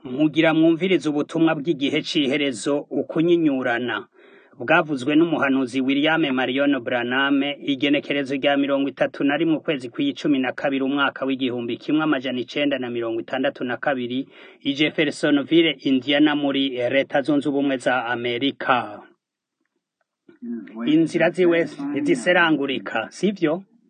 Mugira mwumvirize ubutumwa bw'igihe c'iherezo ukunyinyurana bwavuzwe n'umuhanuzi William Marion Branham igenekerezo rya mirongo itatu na rimwe ukwezi kw'icumi na kabiri umwaka w'igihumbi kimwe amajana icenda na mirongo itandatu na kabiri i Jeffersonville Indiana muri leta zunze ubumwe za Amerika inzira ziwe ntiziserangurika sivyo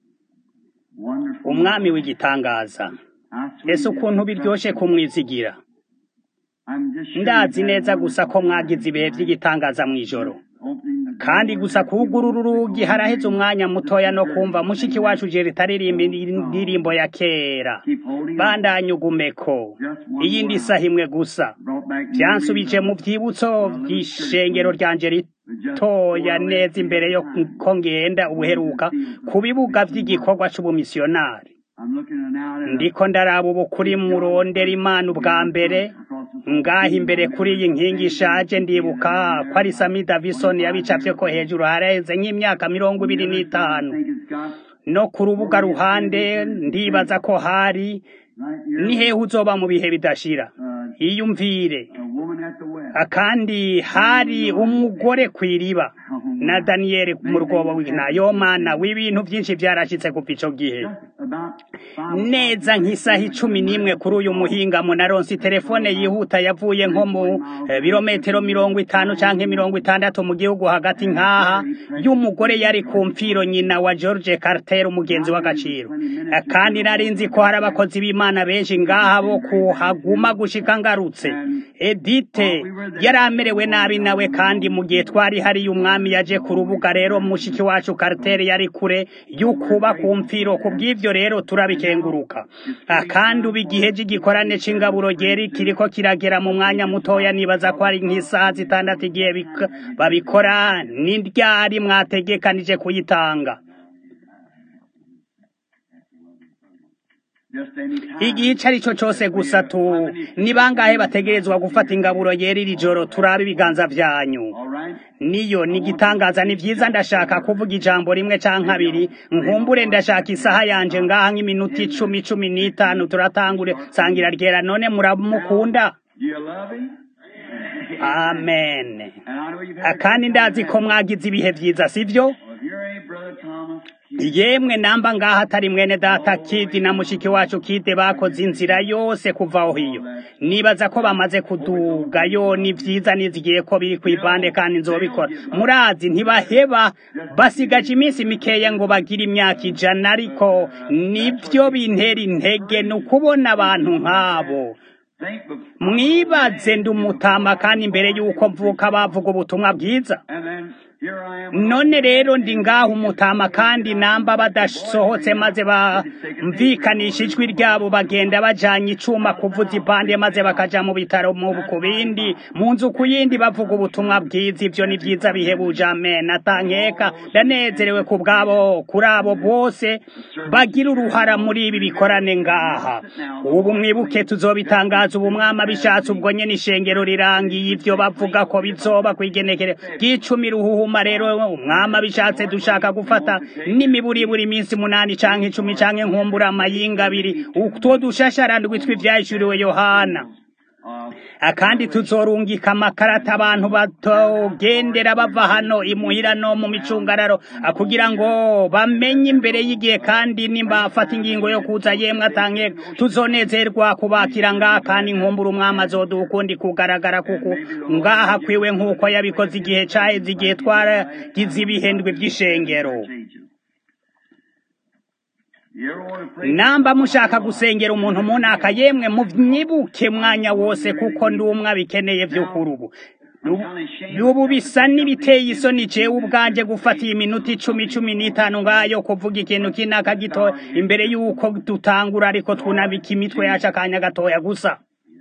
umwami w'igitangaza ese ukuntu biryoshe kumwizigira ndazi neza gusa ko mwagize ibihe vy'igitangaza mw'ijoro kandi gusa kugurura urugi haraheze umwanya mutoya no kumva mushiki wacu Jerita aririmba indirimbo ya kera bandanye ugumeko iyindi saha imwe gusa vyansubije mu vyibutso vy'ishengero ryanje ritoya neza imbere yo ko ngenda ubuheruka ku bibuga vy'igikorwa c'ubumisiyonari ndiko ndaraba ubu kuri murondera imana ubwa mbere ngaha imbere kuri iyi nkingi ishaje ndibuka ko ari Sami Davison yabicafyeko hejuru haraheze nk'imyaka mirongo ibiri n'itanu no ku rubuga ruhande ndibaza ko hari ni hehe uzoba mu bihe bidashira iyumvire kandi hari umugore kw'iriba na Daniel mu rwobo w'inayo mana w'ibintu vyinshi vyarashitse kuva ico gihe neza nk'isaha icumi n'imwe kuri uyu muhingamo naronse telefone yihuta yavuye nko mu birometero mirongo itanu canke mirongo itandatu mu gihugu hagati nk'aha y'umugore yari ku mpfiro nyina wa George Carter umugenzi w'agaciro kandi nari nzi ko hari abakozi b'Imana benshi ngaha bo kuhaguma gushika ngarutse Edite yari amerewe nabi nawe kandi mu gihe twari hari umwami yaje ku rubuga rero mushiki wacu Carter yari kure y'ukuba ku mpfiro ku bw'ivyo rero turabikenguruka kandi ubu igihe cy'igikorane c'ingaburo geri kiriko kiragera mu mwanya mutoya nibaza ko ari nk'isaha zitandatu igihe babikora ni ryari mwategekanije kuyitanga igihe ico ari cyo cose gusa tu ni bangahe bategerezwa gufata ingaburo yera iri joro turabe ibiganza vyanyu niyo ni igitangaza ni vyiza ndashaka kuvuga ijambo rimwe canke abiri nkumbure ndashaka isaha yanje ngaha nk'iminota icumi cumi n'itanu turatangure sangira ryera none muramukunda amen kandi ndazi ko mwagize ibihe vyiza sivyo yemwe namba ngaha atari mwene data kidi na mushiki wacu kide bakoze inzira yose kuva aho hiyo nibaza ko bamaze kudugayo ni vyiza nizigiye ko biri kw'ivande kandi nzobikora murazi ntibaheba basigaje iminsi mikeya ngo bagire imyaka ijana ariko nivyo bintera intege ni ukubona abantu nk'abo mwibaze ndi umutama kandi imbere y'uko mvuka bavuga ubutumwa bwiza none rero ndi ngaho umutama kandi namba badasohotse maze bamvikanisha ijwi ryabo bagenda bajanye icuma kuvuza ipande maze bakaja mu bitaro mu ku bindi mu nzu ku yindi bavuga ubutumwa bwiza ivyo ni vyiza bihebuje amen atankeka ndanezerewe ku bwabo kuri abo bose bagira uruhara muri ibi bikorane ngaha ubu mwibuke tuzobitangaza ubu mwama bishatse ubwo nyene ishengero rirangiye ivyo bavuga ko bizoba kwigenekere bw'icumi ruhuhuma rero umwama bishatse dushaka gufata n'imiburiburi iminsi munani canke icumi canke nkumbura amayinga abiri utwo dushasharandwi tw'ivyahishuriwe yohana akandi tuzorungika amakarata abantu batogendera bava hano imuhira no mu micungararo kugira ngo bamenye imbere y'igihe kandi nimba afata ingingo yo kuza yemwe atanke tuzonezerwa kubakira ngaha kandi nkumbura umwami azoduha ukundi kugaragara kuko ngaha kwiwe nk'uko yabikoze igihe caheze igihe twaragize ibihendwe vy'ishengero namba mushaka gusengera umuntu munaka yemwe mwibuke mwanya wose kuko ndi umwe abikeneye vy'ukuri ubu ubu bisa n'ibiteye isoni jewe ubwanje gufata iyi minota icumi cumi n'itanu ngayo kuvuga ikintu kinaka gito imbere y'uko dutangura ariko twunabika imitwe yacu akanya gatoya gusa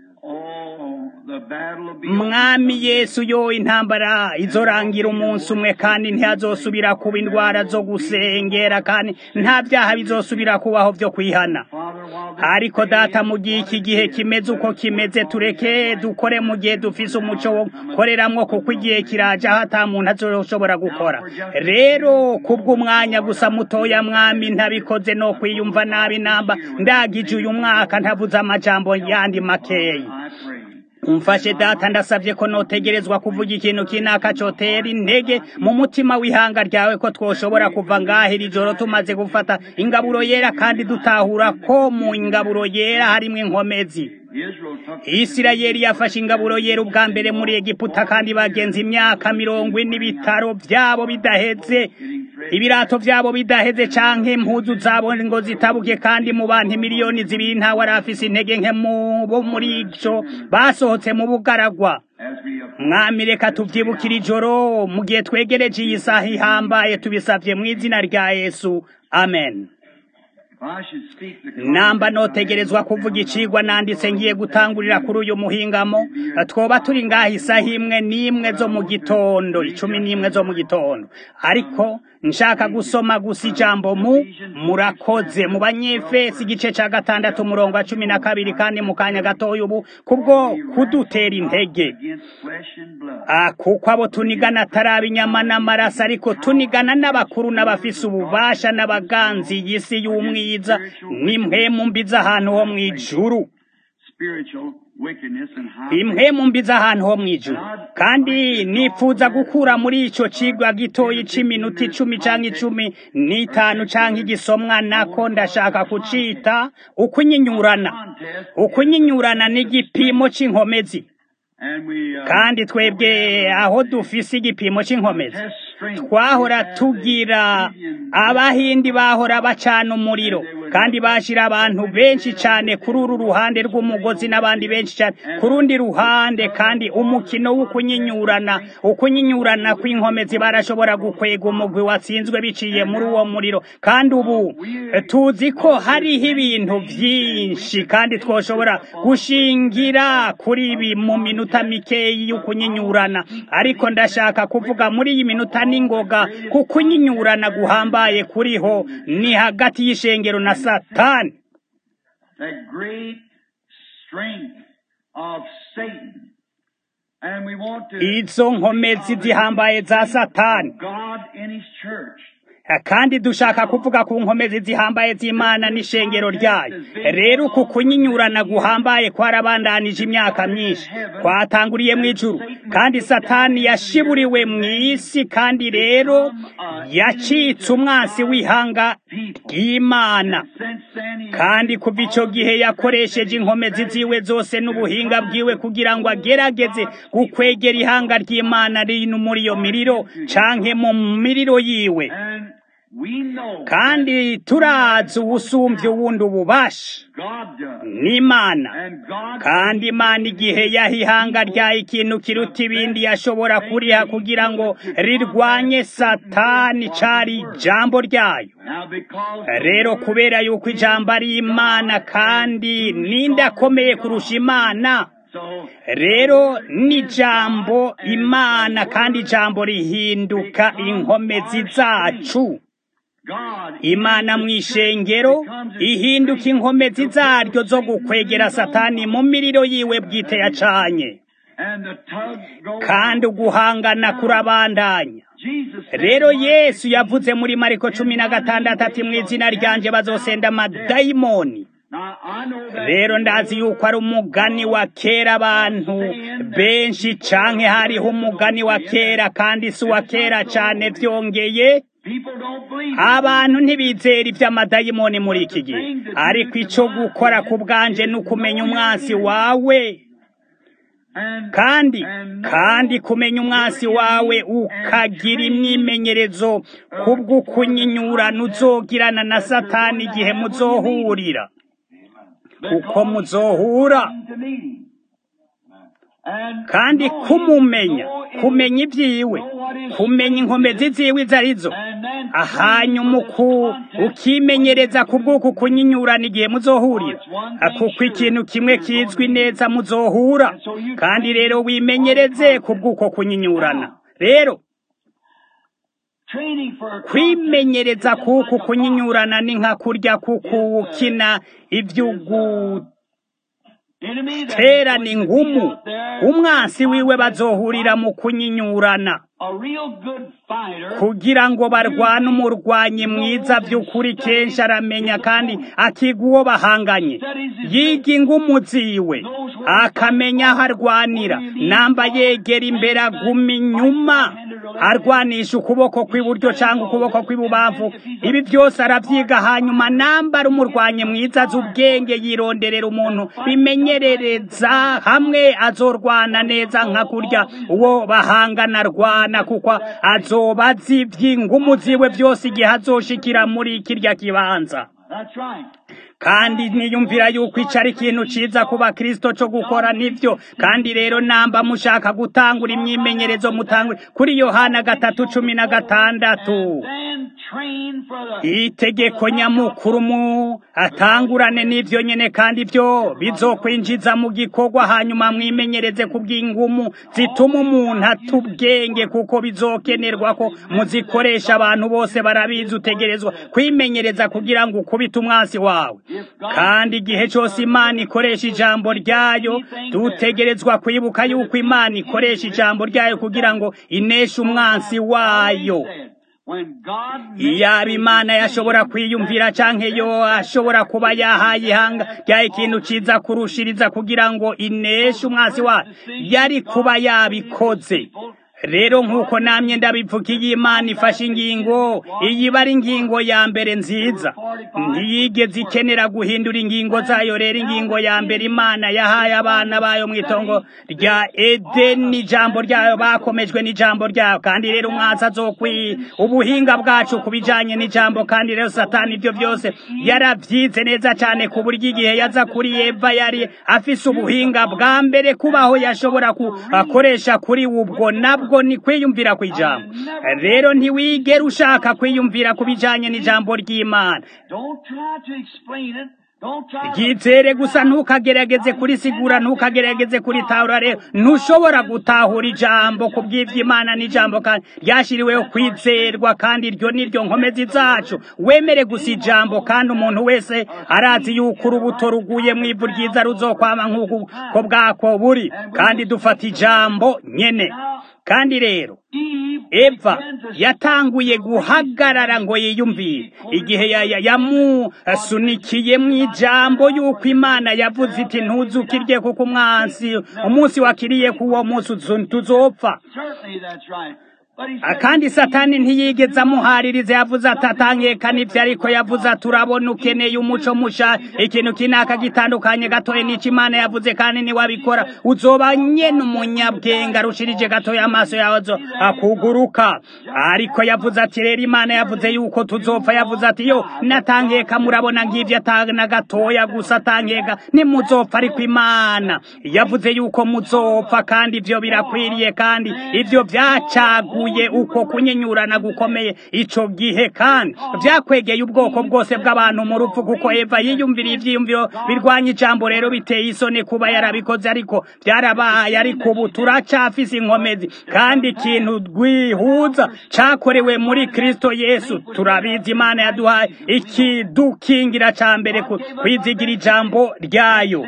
mwami yesu yo intambara izorangira umunsi umwe kandi ntihazosubira kuba indwara zo gusengera kandi nta vyaha bizosubira kubaho vyo kwihana ariko data mu gihe iki gihe kimeze uko kimeze tureke dukore mu gihe dufise umuco wo koreramwo kuko igihe kiraje aho ata muntu azoshobora gukora rero kubw'umwanya gusa mutoya mwami ntabikoze no kwiyumva nabi namba ndagije uyu mwaka ntavuze amajambo yandi makeyi umfashe data ndasabye ko notegerezwa kuvuga ikintu kinaka cotera intege mu mutima w'ihanga ryawe ko twoshobora kuva ngaha iri joro tumaze gufata ingaburo yera kandi dutahura ko mu ingaburo yera harimo inkomezi isirayeli yafashe ingaburo yera ubwa mbere muri egiputa kandi bagenza imyaka mirongo ine ibitaro byabo bidaheze ibirato byabo bidaheze canke impuzu zabo ngo zitabuke kandi mu bantu miliyoni zibiri ntawe arafise intege nke bo muri ico basohotse mu bugaragwa mwami reka tuvyibukira ijoro mu gihe twegereje iyi saha ihambaye tubisavye mu izina rya yesu amen namba notegerezwa kuvuga icigwa nanditse ngiye gutangurira kuri uyu muhingamo twoba turi ngaha isaha imwe n'imwe zo mu gitondo icumi n'imwe zo mu gitondo ariko nshaka gusoma gusa ijambo mu murakoze mu banyefesi igice ca gatandatu umurongo wa cumi na kabiri kandi mu kanya gatoya ubu kubwo kudutera intege kuko abo tunigana atari inyama n'amaraso ariko tunigana n'abakuru n'abafise ububasha n'abaganzi y'isi y'umwiza n'impwemu mbi z'ahantu ho mu ijuru impwemu mbi z'ahantu ho mu ijuru kandi nipfuza gukura muri ico cigwa gitoyi c'iminota icumi canke icumi n'itanu canke igisomwa nako ndashaka kucita ukunyinyurana ukunyinyurana n'igipimo c'inkomezi kandi twebwe aho dufise igipimo c'inkomezi twahora tugira abahindi bahora bacana umuriro kandi bashira abantu benshi cyane kuri uru ruhande rw'umugozi n'abandi benshi cyane ku rundi ruhande kandi umukino w'ukunyinyurana ukunyinyurana kw'inkomezi barashobora gukwega umugwi watsinzwe biciye muri uwo muriro kandi ubu tuzi ko hariho ibintu byinshi kandi twoshobora gushingira kuri ibi mu minota mikeyi y'ukunyinyurana ariko ndashaka kuvuga muri iyi minota n'ingoga kukunyinyurana guhambaye kuriho ni hagati y'ishengero na satani izo nkomezi zihambaye za satani kandi dushaka kuvuga ku nkomezi zihambaye z'imana n'ishengero ryayo rero uku kunyinyurana guhambaye kwarabandanije imyaka myinshi kwatanguriye mu ijuru kandi satani yashiburiwe mu isi kandi rero yacitse umwansi w'ihanga ry'imana kandi kuva icyo gihe yakoresheje inkomezi ziwe zose n'ubuhinga bwiwe kugira ngo agerageze gukwegera ihanga ry'imana rino muri iyo miriro canke mu miriro yiwe kandi turazi ubusumbye ubundi ububasha n'imana kandi imana igihe yaha ihanga ryayo ikintu kiruta ibindi yashobora kuriha kugira ngo rirwanye satani cari ijambo ryayo rero kubera yuko ijambo ari imana kandi ninde akomeye kurusha imana rero ni ijambo imana kandi ijambo rihinduka inkomezi zacu imana mu ishengero ihinduka inkomezi zaryo zo gukwegera satani mu miriro yiwe bwite yacanye kandi uguhangana kurabandanya rero yesu yavuze muri mariko cumi na gatandatu ati mu izina ryanje bazosenda amadayimoni rero ndazi yuko ari umugani wa kera abantu benshi canke hariho umugani wa kera kandi si uwa kera cane vyongeye abantu ntibizera ivy'amadayimoni muri iki gihe ariko ico gukora ku bwanje ni ukumenya umwansi wawe kandi kandi kumenya umwansi wawe ukagira imyimenyerezo kubw'ukunyinyurana uzogirana na satani igihe muzohurira uko muzohura kandi kumumenya kumenya ibyiwe kumenya inkomezi ziwe izo arizo hanyuma ukimenyereza ku bw'uku kunyinyurana igihe muzohurira kuko ikintu kimwe kizwi neza muzohura kandi rero wimenyereze ku bw'uko kunyinyurana rero kwimenyereza kuku kunyinyurana ni nka kurya kuku ukina iby'ugu terana ingumu umwansi wiwe bazohurira mu kunyinyurana kugira ngo barwane umurwanyi mwiza by'ukuri kenshi aramenya kandi akiga uwo bahanganye yiga ingumu ziwe akamenya aho arwanira namba yegera imbere aguma inyuma arwanisha ukuboko kw'iburyo cyangwa ukuboko kw'ibubamvu ibi byose arabyiga hanyuma namba ari umurwanyi mwiza azi ubwenge yironderera umuntu bimenyerereza hamwe azorwana neza nka kurya uwo bahangana arwana kuko azoba azi iby'ingumu ziwe byose igihe azoshikira muri kirya kibanza kandi niyumvira yuko icyo ari ikintu cyiza kuba kirisito cyo gukora nibyo kandi rero namba mushaka gutangura imyimenyerezo mutangure kuri yohana gatatu cumi na gatandatu itegeko nyamukuru mu atangurane n'ibyo nyine kandi ibyo bizokwinjiza mu gikorwa hanyuma mwimenyereze ku bw'ingumu zituma umuntu atubwenge kuko bizokenerwa ko muzikoresha abantu bose barabizi utegerezwa kwimenyereza kugira ngo ukubite umwansi wawe kandi igihe cyose imana ikoresha ijambo ryayo dutegerezwa kwibuka yuko imana ikoresha ijambo ryayo kugira ngo ineshe umwansi wayo iyaba imana yashobora kwiyumvira cyangwa yo ashobora kuba yahaye ihanga ryayo ikintu cyiza kurushiriza kugira ngo ineshe umwansi wayo yari kuba yabikoze rero nk'uko namye ndabivuga iyi imana ifashe ingingo iyi iba ari ingingo ya mbere nziza ntiyigeze ikenera guhindura ingingo zayo rero ingingo ya mbere imana yahaye abana bayo mu itongo rya edeni ijambo ryayo bakomejwe n'ijambo ryayo kandi rero umwansi azokwi ubuhinga bwacu ku bijyanye n'ijambo kandi rero satani ibyo byose yarabyize neza cyane ku buryo igihe yaza kuri eva yari afise ubuhinga bwa mbere kubaho yashobora kukoresha kuri ubwo nabwo ni kwiyumvira ku ijambo rero ntiwigere ushaka kwiyumvira ku bijyanye n'ijambo ry'imana ryizere gusa ntukagerageze kurisigura ntukagerageze kuritahura rero ntushobora gutahura ijambo ku bw'iby'imana n'ijambo kandi ryashyiriweho kwizerwa kandi iryo ni ryo nkomezi zacu wemere gusa ijambo kandi umuntu wese arazi yuko urubuto ruguye mu ivu ryiza ruzokwama nk'uko bwako buri kandi dufata ijambo nyene kandi rero eva yatanguye guhagarara ngo yiyumvire igihe yamusunikiye mu ijambo y'uko imana yavuze iti ntuzukirye kuko umwansi umunsi wakiriye ku uwo munsi tuzopfa kandi satani ntiyigeze amuhaririza yavuze ati atangekana ibyo ariko yavuze ati urabona ukeneye umuco musha ikintu kinaka gitandukanye gatoya n'icyo imana yavuze kandi niwabikora uzoba nyene umunyabwenge arushirije gatoya amaso yawe akuguruka ariko yavuze ati rero imana yavuze yuko tuzopfa yavuze ati yo natangeka murabona ngivyo atana gatoya gusa atangeka nimuzopfa ariko imana yavuze yuko muzopfa kandi ivyo birakwiriye kandi ivyo vyacaguye uko kunyenyurana gukomeye ico gihe kandi vyakwegeye ubwoko bwose bw'abantu mu rupfu kuko eva yiyumviriye ivyiyumviro birwanya ijambo rero biteye isoni kuba yarabikoze ariko byarabaye ariko ubu turacafise inkomezi kandi ikintu rwihuza cakorewe muri kristo yesu turabizi imana yaduhaye ikidukingira ca mbere kwizigira ijambo ryayo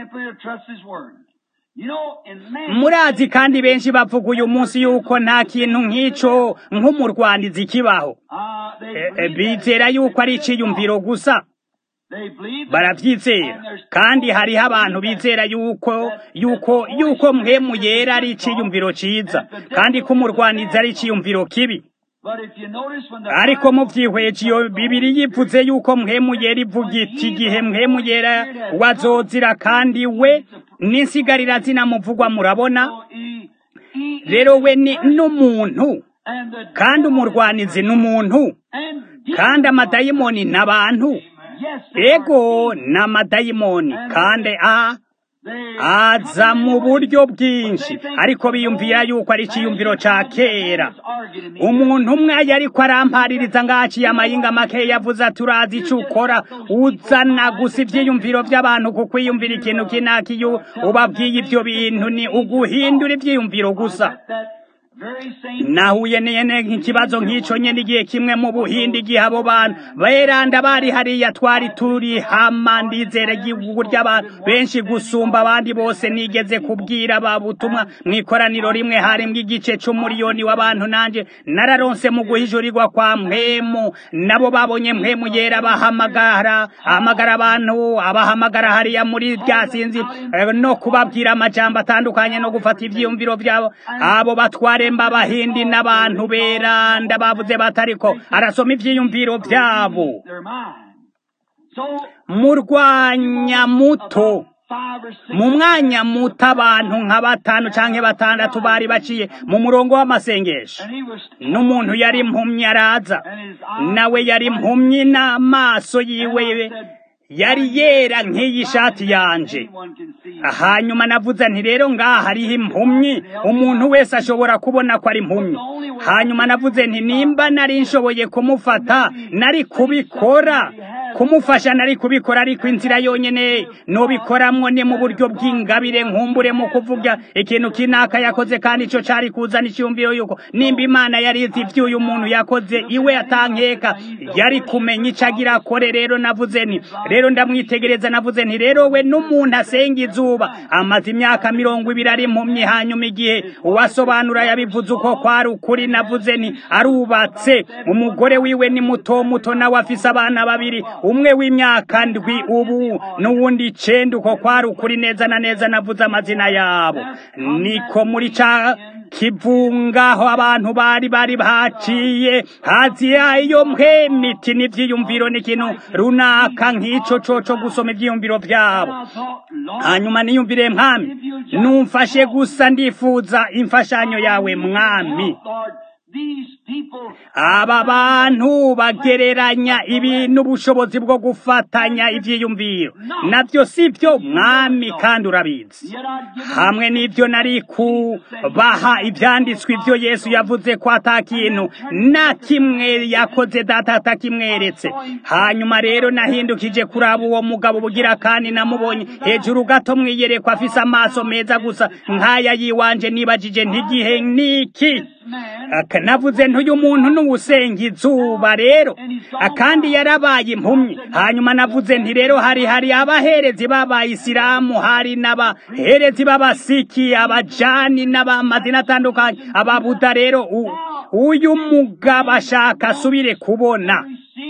murazi kandi benshi bavuga uyu munsi yuko nta kintu nk'ico nk'umurwanizi kibaho bizera yuko ari iciyumviro gusa barabyizera kandi hariho abantu bizera yuko yuko yuko mwemu yera ari iciyumviro ciza kandi ko umurwanizi ari iciyumviro kibi ariko muvyihweje iyo bibiri yivuze yuko mwemu yera ivuga iti igihe mwemu yera wazozira kandi we n'insigarira zinamuvugwa murabona rero we ni n'umuntu kandi umurwanizi ni umuntu kandi amadayimoni ni abantu ego ni amadayimoni kandi a aza mu buryo bwinshi ariko biyumvira yuko ari ikiyumviro ca kera umuntu umwe yariko arampaririza ngaciye amayinga make yavuze ati urazi ico ukora uzana gusa ivyiyumviro vy'abantu kukwiyumvira ikintu kinaki ubabwiye ivyo bintu ni uguhindura ivyiyumviro gusa nahuye nyene nk'ikibazo nk'ico nyene igihe kimwe mu buhindi igihe abo bantu beranda bari hariya twari turi hama ndizera igihugu ry'abantu benshi gusumba abandi bose nigeze kubwira babutumwa mw'ikoraniro rimwe harimwo igice c'umuriyoni w'abantu nanje nararonse mu guhishurirwa kwa mpemu nabo babonye mpemu yera bahamagara ahamagara abantu abahamagara hariya muri rya sinzi no kubabwira amajambo atandukanye no gufata ivyiyumviro vyabo abo batware mb'abahindi n'abantu beranda bavuze batariko arasoma ivyiyumviro vyabo murwanya muto mu mwanya muto abantu nka batanu canke batandatu bari baciye mu murongo w'amasengesho n'umuntu yari impumyi araza nawe yari impumyi n'amaso yiwe yari yera nk'iyi shati yanje hanyuma navuze nti rero ngaha hariho impumyi umuntu wese ashobora kubona ko ari impumyi hanyuma navuze nti nimba nari nshoboye kumufata nari kubikora kumufasha nari kubikora ariko inzira yonyene nobikoramwo ni mu buryo bw'ingabire nkumbure mu kuvuga ikintu kinaka yakoze kandi ico cari kuzana icyumviro yuko nimba imana yari izi ivy'uyu muntu yakoze iwe atankeka yari kumenya ico agira akore rero navuze nti rero ndamwitegereza navuze nti rero we n'umuntu asenga izuba amaze imyaka mirongo ibiri ari impumyi hanyuma igihe uwasobanura yabivuze uko kwari ukuri navuze nti arubatse umugore wiwe ni muto muto nawe afise abana babiri umwe w'imyaka ndwi ubu n'uwundi icenda uko kwari ukuri neza na neza navuze amazina yabo niko muri ca kivungaho abantu bari bari baciye hazi yayo mpemiti n'ivyiyumviro n'ikintu runaka nk'ico coco gusoma ivyiyumviro vyabo hanyuma niyumvire mwami numfashe gusa ndifuza imfashanyo yawe mwami aba bantu bagereranya ibi n'ubushobozi bwo gufatanya ivyiyumviro navyo sivyo mwami kandi urabizi hamwe n'ivyo nari kubaha ivyanditswe ivyo yesu yavuze ko ata kintu na kimwe yakoze data atakimweretse hanyuma rero nahindukije kuraba uwo mugabo bugira kandi namubonye hejuru gato mwiyerekwa afise amaso meza gusa nk'aya yiwanje nibajije ntigihe niki navuze ntuyu muntu n'uwusenga izuba rero kandi yarabaye impumyi hanyuma navuze nti rero hari hari abaherezi b'abayisilamu hari n'abaherezi b'abasiki abajani n'abamadini atandukanye ababuda rero uyu mugabo ashaka asubire kubona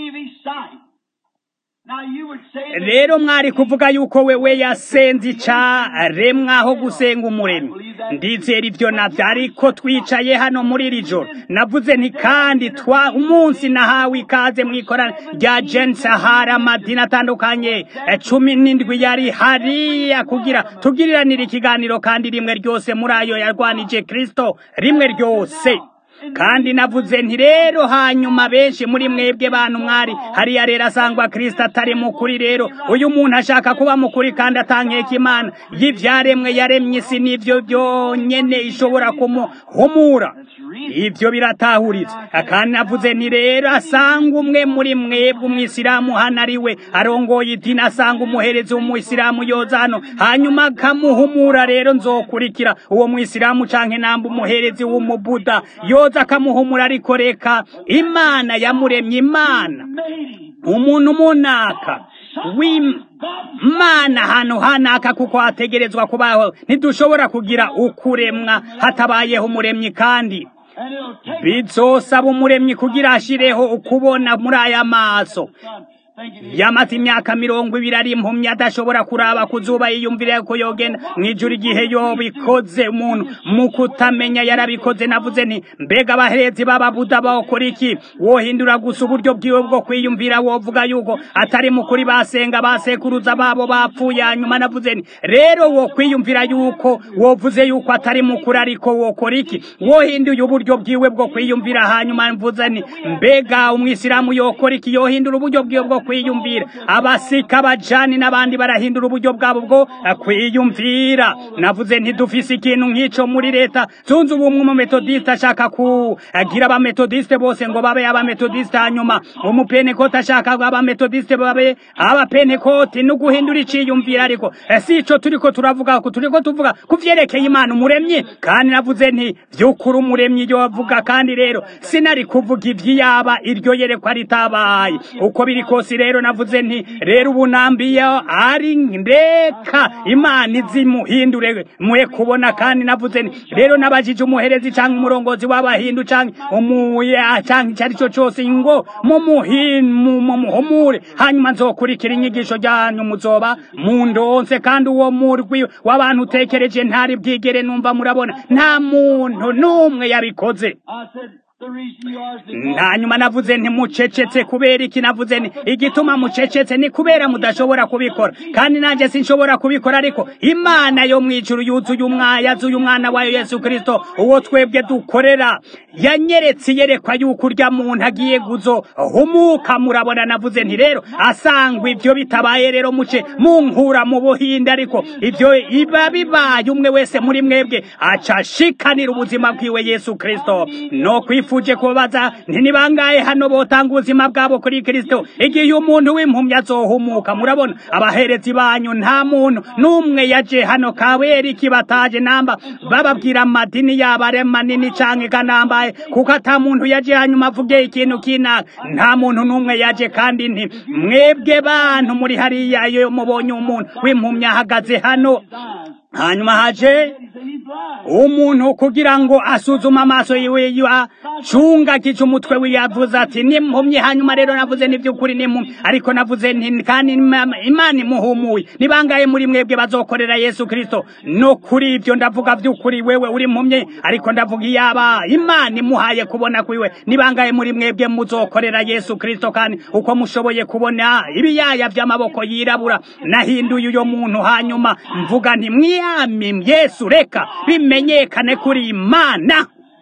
rero mwari kuvuga yuko wewe yasenze icaremwa aho gusenga umuremyi ndizera ivyo navyo ariko twicaye hano muri iri joro navuze nti kandi twa umunsi nahawe ikaze mw'ikorana rya jensi hari amadini atandukanye cumi n'indwi yari hariya kugira tugiriranire ikiganiro kandi rimwe ryose muri ayo yarwanije kristo rimwe ryose kandi navuze nti rero hanyuma benshi muri mwebwe bantu mwari hariya rero asangwa kristo atari mukuri rero uyu muntu ashaka kuba mukuri kandi atankeka imana y'ivyaremwe yaremye isi n'ivyo byonyene ishobora kumuhumura ivyo biratahuritse kandi navuze nti rero asanga umwe muri mwebwe umwisilamu hano ari we arongoye idini asanga umuherezi w'umwisilamu yoza hano hanyuma akamuhumura rero nzokurikira uwo mwisilamu canke namba umuherezi w'umubuda yoza akamuhumura ariko reka imana yamuremye imana umuntu munaka w'imana hano hanaka kuko hategerezwa kubaho ntidushobora kugira ukuremwa hatabayeho umuremyi kandi bizosaba umuremyi kugira ashireho ukubona muri aya maso yamaze imyaka mirongo ibiri ari impumyi adashobora kuraba ku zuba yiyumvira ko yogenda mw'ijuru igihe yobikoze umuntu mu kutamenya yarabikoze navuze nti mbega abaherezi b'ababuda bawukora iki wohindura gusa uburyo bwiwe bwo kwiyumvira wovuga yuko atari mukuri basenga basekuruza babo bapfuye hanyuma navuze nti rero wo kwiyumvira yuko wovuze yuko atari mukuri ariko wokora iki wohinduye uburyo bwiwe bwo kwiyumvira hanyuma mvuze nti mbega umwisilamu yokora iki yohindura uburyo bwiwe bwo kwiyumvira abasika abajani n'abandi barahindura uburyo bwabo bwo kwiyumvira navuze ntidufise ikintu nk'ico muri leta zunze ubumwe umumetodiste ashaka kugira abametodiste bose ngo babe abametodiste hanyuma umupenekoti ashaka abametodiste babe abapenekoti no guhindura iciyumvira ariko si ico turiko turavuga ko turiko tuvuga ku vyerekeye imana umuremyi kandi navuze nti vy'ukuri umuremyi iyo wavuga kandi rero sinari kuvuga ivy'iyaba iryo yerekwa ritabaye uko biri kose rero navuze nti rero ubu nambiye ari ndeka imana izimuhindure muhe kubona kandi navuze nti rero nabajije umuherezi canke umurongozi w'abahindu canke umuya canke icyo ari cyo cyose ngo mumuhumure hanyuma nzokurikira inyigisho ryanyu muzoba mundonse kandi uwo murwi w'abantu utekereje ntari bwigere numva murabona nta muntu n'umwe yabikoze hanyuma navuze nti mucecetse kubera iki navuze nti igituma mucecetse ni kubera mudashobora kubikora kandi nanjye sinshobora kubikora ariko imana yo mu ijuru yuzuye umwana yazuye umwana wayo yesu kirisito uwo twebwe dukorera yanyeretse iyerekwa yuko urya muntu agiye guzo humuka murabona navuze nti rero asangwa ibyo bitabaye rero muce munkura mu buhinde ariko ibyo iba bibaye umwe wese muri mwebwe acashikanira ubuzima bwiwe yesu kirisito no kwifuje kubaza nti ni bangahe hano botanga ubuzima bwabo kuri kirisito igihe umuntu w'impumyi azohumuka murabona abaherezi banyu nta muntu n'umwe yaje hano kabera iki bataje namba bababwira amadini yabo ari manini canke kanambaye kuko ata muntu yaje hanyuma avuge ikintu kinaka nta muntu n'umwe yaje kandi nti mwebwe bantu muri hariya iyo mubonye umuntu w'impumyi ahagaze hano hanyuma haje umuntu kugira ngo asuzume amaso yiwe acunga gica umutwe wiwe yavuze ati nimpumye hanyuma rero navuze n'iby'ukuri nimpumye ariko navuze nti kandi imana imuhumuye ni bangahe muri mwebwe bazokorera yesu kirisito no kuri ibyo ndavuga by'ukuri wewe uri mpumye ariko ndavuga iyaba imana imuhaye kubona kwiwe ni bangahe muri mwebwe muzokorera yesu kirisito kandi uko mushoboye kubona ibiyaya by'amaboko yirabura nahinduye uyo muntu hanyuma mvuga nti mwiyami yesu reka bimenyekane kuri imana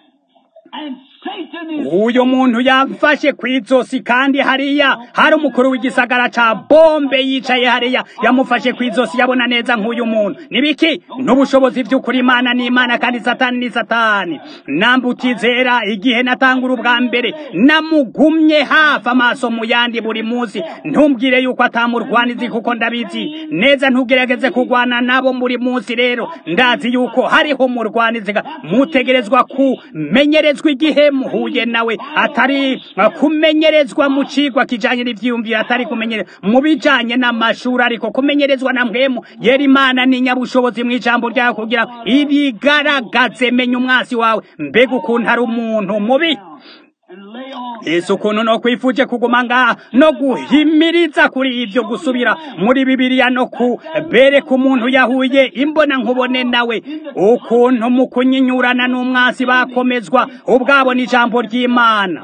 uyo muntu yamfashe ku izosi kandi hariya hari umukuru w'igisagara ca bombe yicaye hariya yamufashe ku izosi yabona neza nk'uyu muntu nibiki n'ubushobozi by'ukuri imana ni imana kandi satani ni satani nambutizera igihe natangura ubwa mbere namugumye hafi amaso mu yandi buri munsi ntumbwire yuko atamurwanizi kuko ndabizi neza ntugerageze kurwana nabo buri munsi rero ndazi yuko hariho umurwanizi mutegerezwa kumenyerezwa igihe muhuye nawe atari kumenyerezwa mu cigwa kijanye n'ivyiyumviro atari kumenyerezwa mu bijanye n'amashuri ariko kumenyerezwa na mwemu yera imana ni nyabushobozi mu ijambo ryayo kugira ibigaragaze menya umwasi wawe mbega ukuntu ari umuntu mubi Yesu ukuntu no kwifuje kuguma ngaha no guhimiriza kuri ibyo gusubira muri bibiliya no kubereka umuntu yahuye imbona nkubone nawe ukuntu mu kunyinyurana n'umwasi bakomezwa ubwabo n'ijambo ry'imana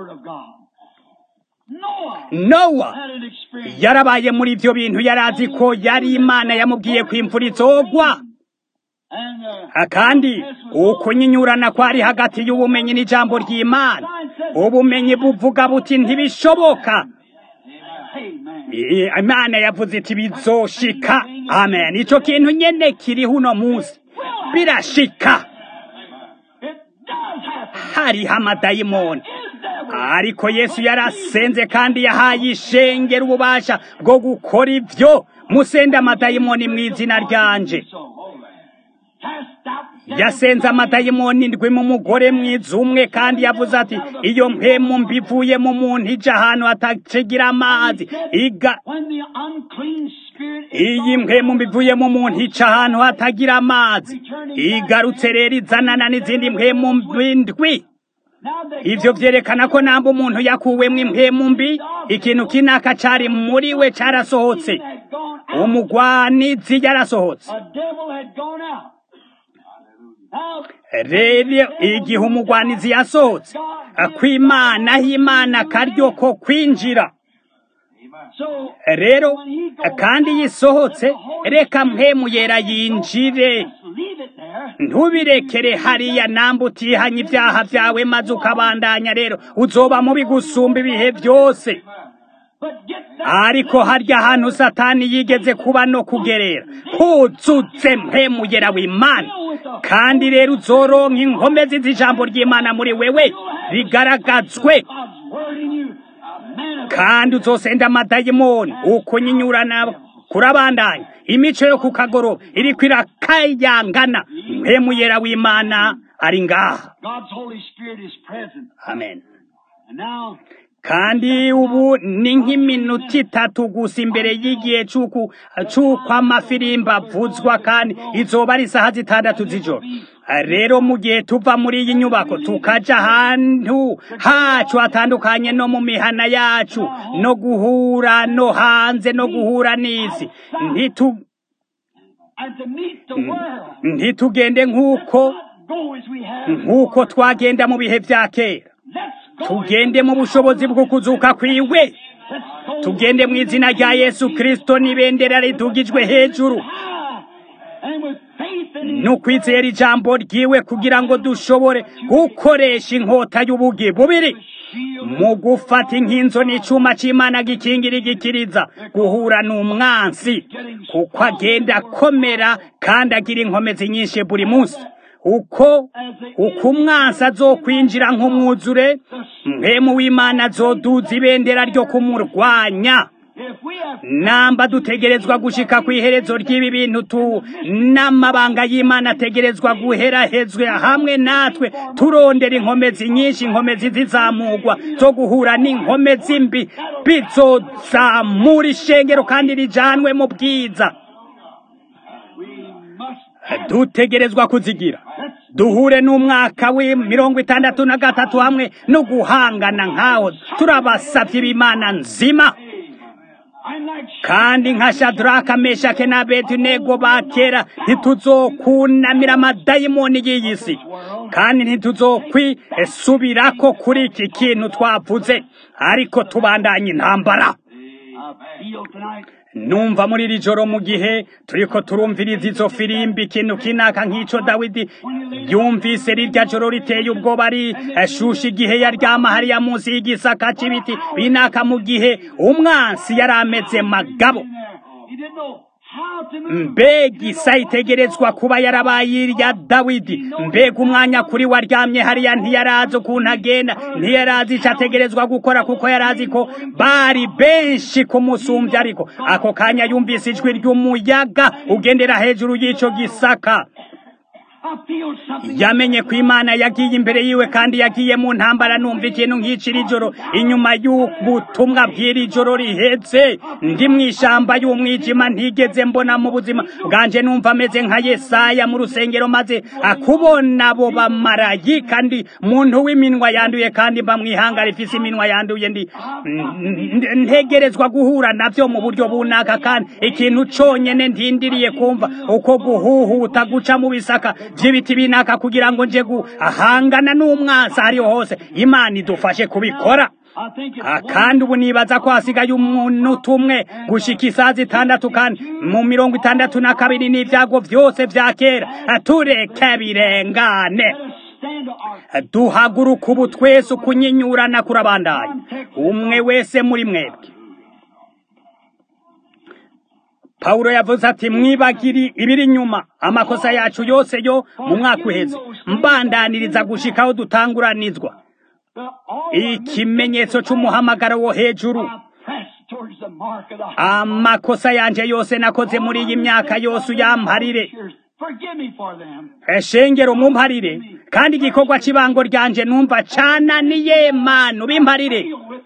nowa yarabaye muri ibyo bintu yari azi ko yari imana yamubwiye ko imvura izogwa kandi ukunyinyurana kwari hagati y'ubumenyi n'ijambo ry'imana ubumenyi buvuga buti ntibishoboka imana yavuze iti bizoshika amen icyo kintu nyine kiriho uno munsi birashika hariho amadayimoni ariko yesu yarasenze kandi yahaye ishengera ububasha bwo gukora ibyo musende amadayimoni mu izina ryanje yasenze amadayimoni ndwi mu mugore mwiza umwe kandi yavuze ati iyo mpemu mbivuye mu muntu ija ahantu hatakigira amazi iga iyi mpemu mbivuye mu muntu ica ahantu hatagira amazi igarutse rero izanana n'izindi mpemu ndwi ivyo vyerekana ko namba umuntu yakuwemwo impemu mbi ikintu kinaka cari muri we carasohotse umugwanizi yarasohotse rero igihe umugwanizi yasohotse kw'imana aho imana akaryo ko kwinjira rero kandi yisohotse reka mpemu yera yinjire ntubirekere hariya namba utihanye ibyaha byawe maze ukabandanya rero uzoba mubi gusumba ibihe byose ariko harya hantu satani yigeze kuba no kugerera huzutse mpemugera w'imana kandi rero uzoronka inkomezi z'ijambo ry'imana muri wewe rigaragazwe kandi uzosenda amadayimoni ukunyinyurana kurabandanya imico yo ku kagoroba iriko irakayangana mpemuyera w'imana ari ngaha amen kandi ubu ni nk'iminota itatu gusa imbere y'igihe c'uko amafirimba avuzwa kandi izoba ari isaha zitandatu z'ijoro rero mu gihe tuva muri iyi nyubako tukaja ahantu hacu hatandukanye no mu mihana yacu no guhura no hanze no guhura n'isi ntitu ntitugende nk'uko nk'uko twagenda mu bihe vya kera tugende mu bushobozi bwo kuzuka kwiwe tugende mu izina rya yesu kirisito n'ibendera ridugijwe hejuru n'ukwizera ijambo ryiwe kugira ngo dushobore gukoresha inkota y'ubugi bubiri mu gufata inkinzo n'icuma c'imana gikingira igikiriza guhura n'umwansi kuko agenda akomera kandi agira inkomezi nyinshi buri munsi uko uko umwansi azokwinjira nk'umwuzure mwemu w'imana azoduza ibendera ryo kumurwanya namba dutegerezwa gushika ku iherezo ry'ibi bintu tu n'amabanga y'imana ategerezwa guherahezwe hamwe natwe turondera inkomezi nyinshi inkomezi zizamurwa zo guhura n'inkomezi mbi bizozamura ishengero kandi rijanwe mu bwiza dutegerezwa kuzigira duhure n'umwaka w'imirongo itandatu na gatatu hamwe no guhangana nk'aho turabasavye b'imana nzima kandi nka shadraka meshake na bedunego ba kera ntituzokunamira amadayimoni y'iyi si kandi ntituzokwisubirako kuri iki kintu twavuze ariko tubandanye intambara numva muri iri joro mu gihe turiko turumviriza izo firimbi ikintu kinaka nk'ico dawidi yumvise rirya joro riteye ubwoba rishusha igihe yaryama hariya munsi y'igisaka c'ibiti binaka mu gihe umwansi yari ameze magabo mbega isa itegerezwa kuba yarabaye irya dawidi mbega umwanya kuri waryamye hariya ntiyarazi ukuntu agenda ntiyarazi ico ategerezwa gukora kuko yarazi ko bari benshi kumusumbya ariko ako kanya yumvise ijwi ry'umuyaga ugendera hejuru y'ico gisaka yamenye ko imana yagiye imbere yiwe kandi yagiye mu ntambara numva ikintu nk'iciri joro inyuma y'ubutumwa bw'iri joro rihetse ndi mu ishamba y'umwijima ntigeze mbona mu buzima bwanje numva ameze nka yesaya mu rusengero maze akubona abo bamarayi kandi muntu w'iminwa yanduye kandi mba mwihanga rifise iminwa yanduye ndi ntegerezwa guhura navyo mu buryo bunaka kandi ikintu conyene ntindiriye kumva uko guhuhuta guca mu bisaka vy'ibiti binaka kugira ngo nje guhangana n'umwasa hariho hose imana idufashe kubikora kandi ubu nibaza ko hasigaye umuntu umwe gushika isaha zitandatu kandi mu mirongo itandatu na kabiri n'ivyago vyose vya kera tureke birengane duhaguruka ubu twese ukunyinyurana kurabandanya umwe wese muri mwebwe Paulo yavuze ati mwibagiri ibiri nyuma amakosa yacu yose yo mu mwaka uheze mbandaniriza gushikaho dutanguranizwa ikimenyetso c'umuhamagaro wo hejuru amakosa yanje yose nakoze muri iyi myaka yose uyamparire eshengero mumparire kandi igikorwa cy'ibango ryanje numva cananiye manu bimparire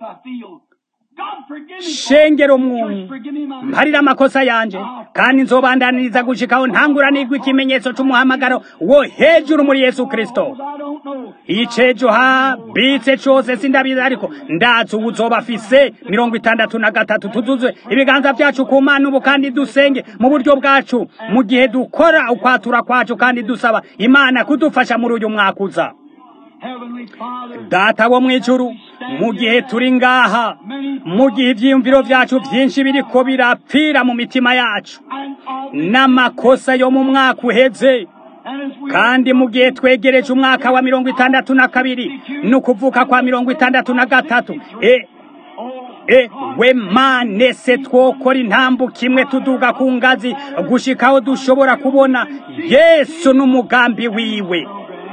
shengero mwumwe mparira amakosa yanje kandi nzobandaniriza gushikaho ntanguranirwa ikimenyetso c'umuhamagaro wo hejuru muri yesu kristo icejo habitse cose sindabizi ariko ndazi ubu uzoba afise mirongo itandatu na gatatu tuzuzwe ibiganza vyacu ku mana ubu kandi dusenge mu buryo bwacu mu gihe dukora ukwatura kwacu kandi dusaba imana kudufasha muri uyu mwaka uza data wo mwijuru mu gihe turi ngaha mu gihe ivyiyumviro vyacu vyinshi biriko birapfira mu mitima yacu n'amakosa yo mu mwaka uheze kandi mu gihe twegereje umwaka wa mirongo itandatu na kabiri ni ukuvuka kwa mirongo itandatu na gatatu e ewe mane se twokora intambuko imwe tuduga ku ngazi gushikaho dushobora kubona yesu n'umugambi wiwe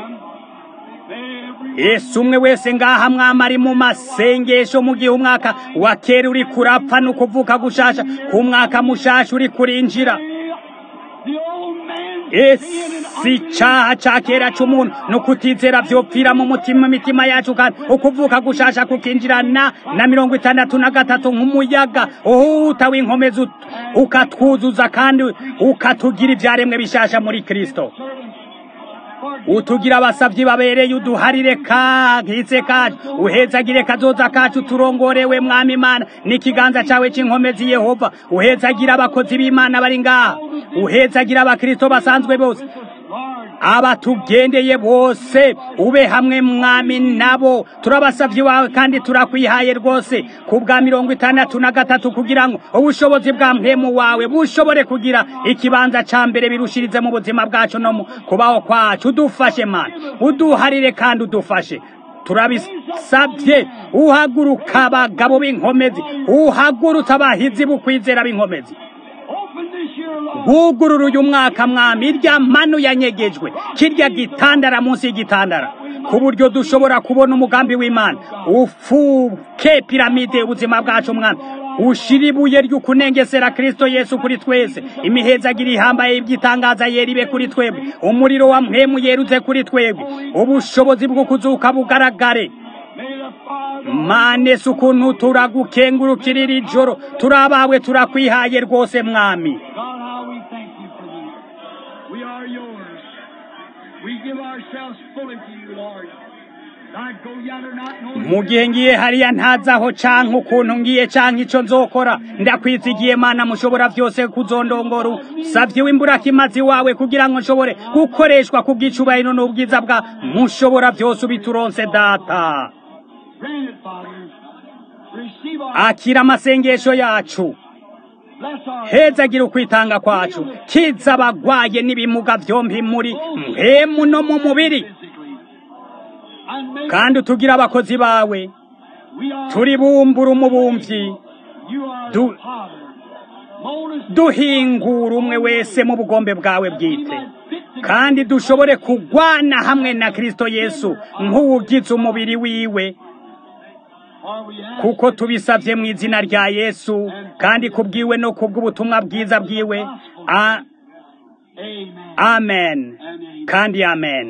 yesu umwe wese ngaha mwama ari mu masengesho mu gihe umwaka wa kera uri kurapfa ni ukuvuka gushasha ku mwaka mushasha uri kurinjira esi icaha ca kera c'umuntu ni ukutizera vyopfira mu mutima imitima yacu kandi ukuvuka gushasha kukinjirana na mirongo itandatu na gatatu nk'umuyaga uhuta w'inkomezi ukatwuzuza kandi ukatugira ivyaremwe bishasha muri kristo utugira abasavyi babereye uduharire kahitse kacu uhezagire kazoza kacu turongorewe mwami imana n'ikiganza cawe c'inkomezi yehova uhezagira abakozi b'imana bari ngaha uhezagira abakristo basanzwe bose abatugendeye bose ube hamwe mwami nabo turabasavye wawe kandi turakwihaye rwose ku bwa mirongo itandatu na gatatu kugira ngo ubushobozi bwa mpemu wawe bushobore kugira ikibanza ca mbere birushirize mu buzima bwacu no mu kubaho kwacu udufashe mana uduharire kandi udufashe turabisabye uhaguruka abagabo b'inkomezi uhagurutse abahizi bukwizera b'inkomezi bugurura uyu mwaka mwami irya manu yanyegejwe kirya gitandara munsi y'igitandara ku buryo dushobora kubona umugambi w'imana ufuke piramide ubuzima bwacu mwami ushira ibuye ry'ukunengesera kristo yesu kuri twese imihezagira ihambaye iby'itangaza yera ibe kuri twebwe umuriro wa mpemu yeruze kuri twebwe ubushobozi bwo kuzuka bugaragare manese ukuntu turagukengurukira iri joro turabawe turakwihaye rwose mwami mu gihe ngiye hariya ntazaho canke ukuntu ngiye canke ico nzokora ndakwizigiye mana mushobora vyose kuzondongora savye w'imburakimazi wawe kugira ngo nshobore gukoreshwa ku bw'icubahiro n'ubwiza bwa mushobora vyose ubituronse data akira amasengesho yacu hezagira ukwitanga kwacu kiza abagwaye n'ibimuga vyompi muri mpemu no mu mubiri kandi utugira abakozi bawe turi bumbura umubumvyi duhingura umwe wese mu bugombe bwawe bwite kandi dushobore kugwana hamwe na kristo yesu nk'uwugize umubiri wiwe kuko tubisabye mu izina rya yesu kandi kubwiwe no kubw'ubutumwa bwiza bwiwe amen kandi amen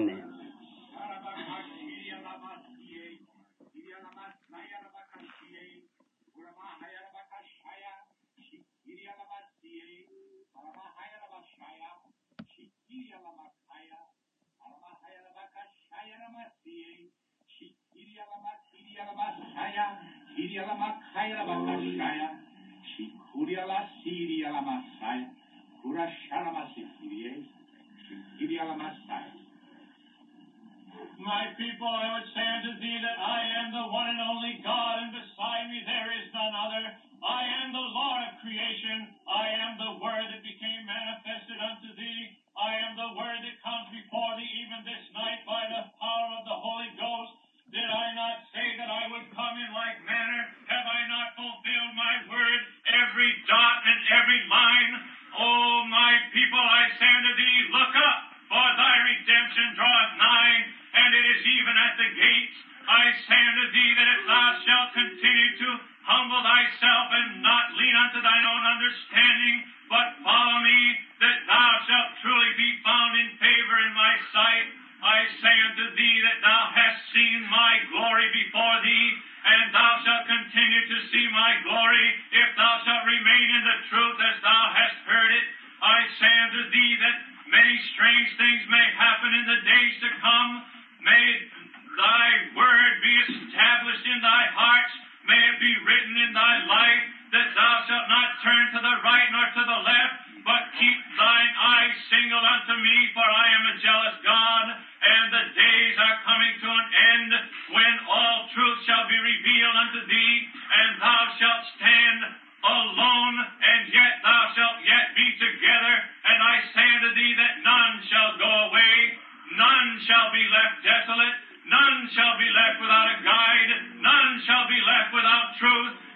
Siria la Makaya la Bakashaya, Shikuria la Siria la Masaya, Kurashara Masikirie, Shikiria la Masaya. My people, I would say unto thee that I am the one and only God, and beside me there is none other. I am the Lord of creation. I am the Word that became manifested unto thee. I am the Word that comes before thee even this night by the power of the Holy Ghost. Did I not say that I would come in like manner? Have I not fulfilled my word, every dot and every line? Oh, my people, I say unto thee, look up, for thy redemption draweth nigh, and it is even at the gates. I say unto thee that if thou shalt continue to humble thyself and not lean unto thine own understanding, but follow me, that thou shalt truly be found in favor in my sight. I say unto thee that thou hast seen my glory before thee, and thou shalt continue to see my glory, if thou shalt remain in the truth as thou hast heard it. I say unto thee that many strange things may happen in the days to come. May thy word be established in thy hearts. May it be written in thy life that thou shalt not turn to the right nor to the left, but keep thine eyes single unto me, for I am a jealous God, and the days are coming to an end when all truth shall be revealed unto thee, and thou shalt stand alone, and yet thou shalt yet be together. And I say unto thee that none shall go away, none shall be left desolate, none shall be left without a guide, none shall be left without truth.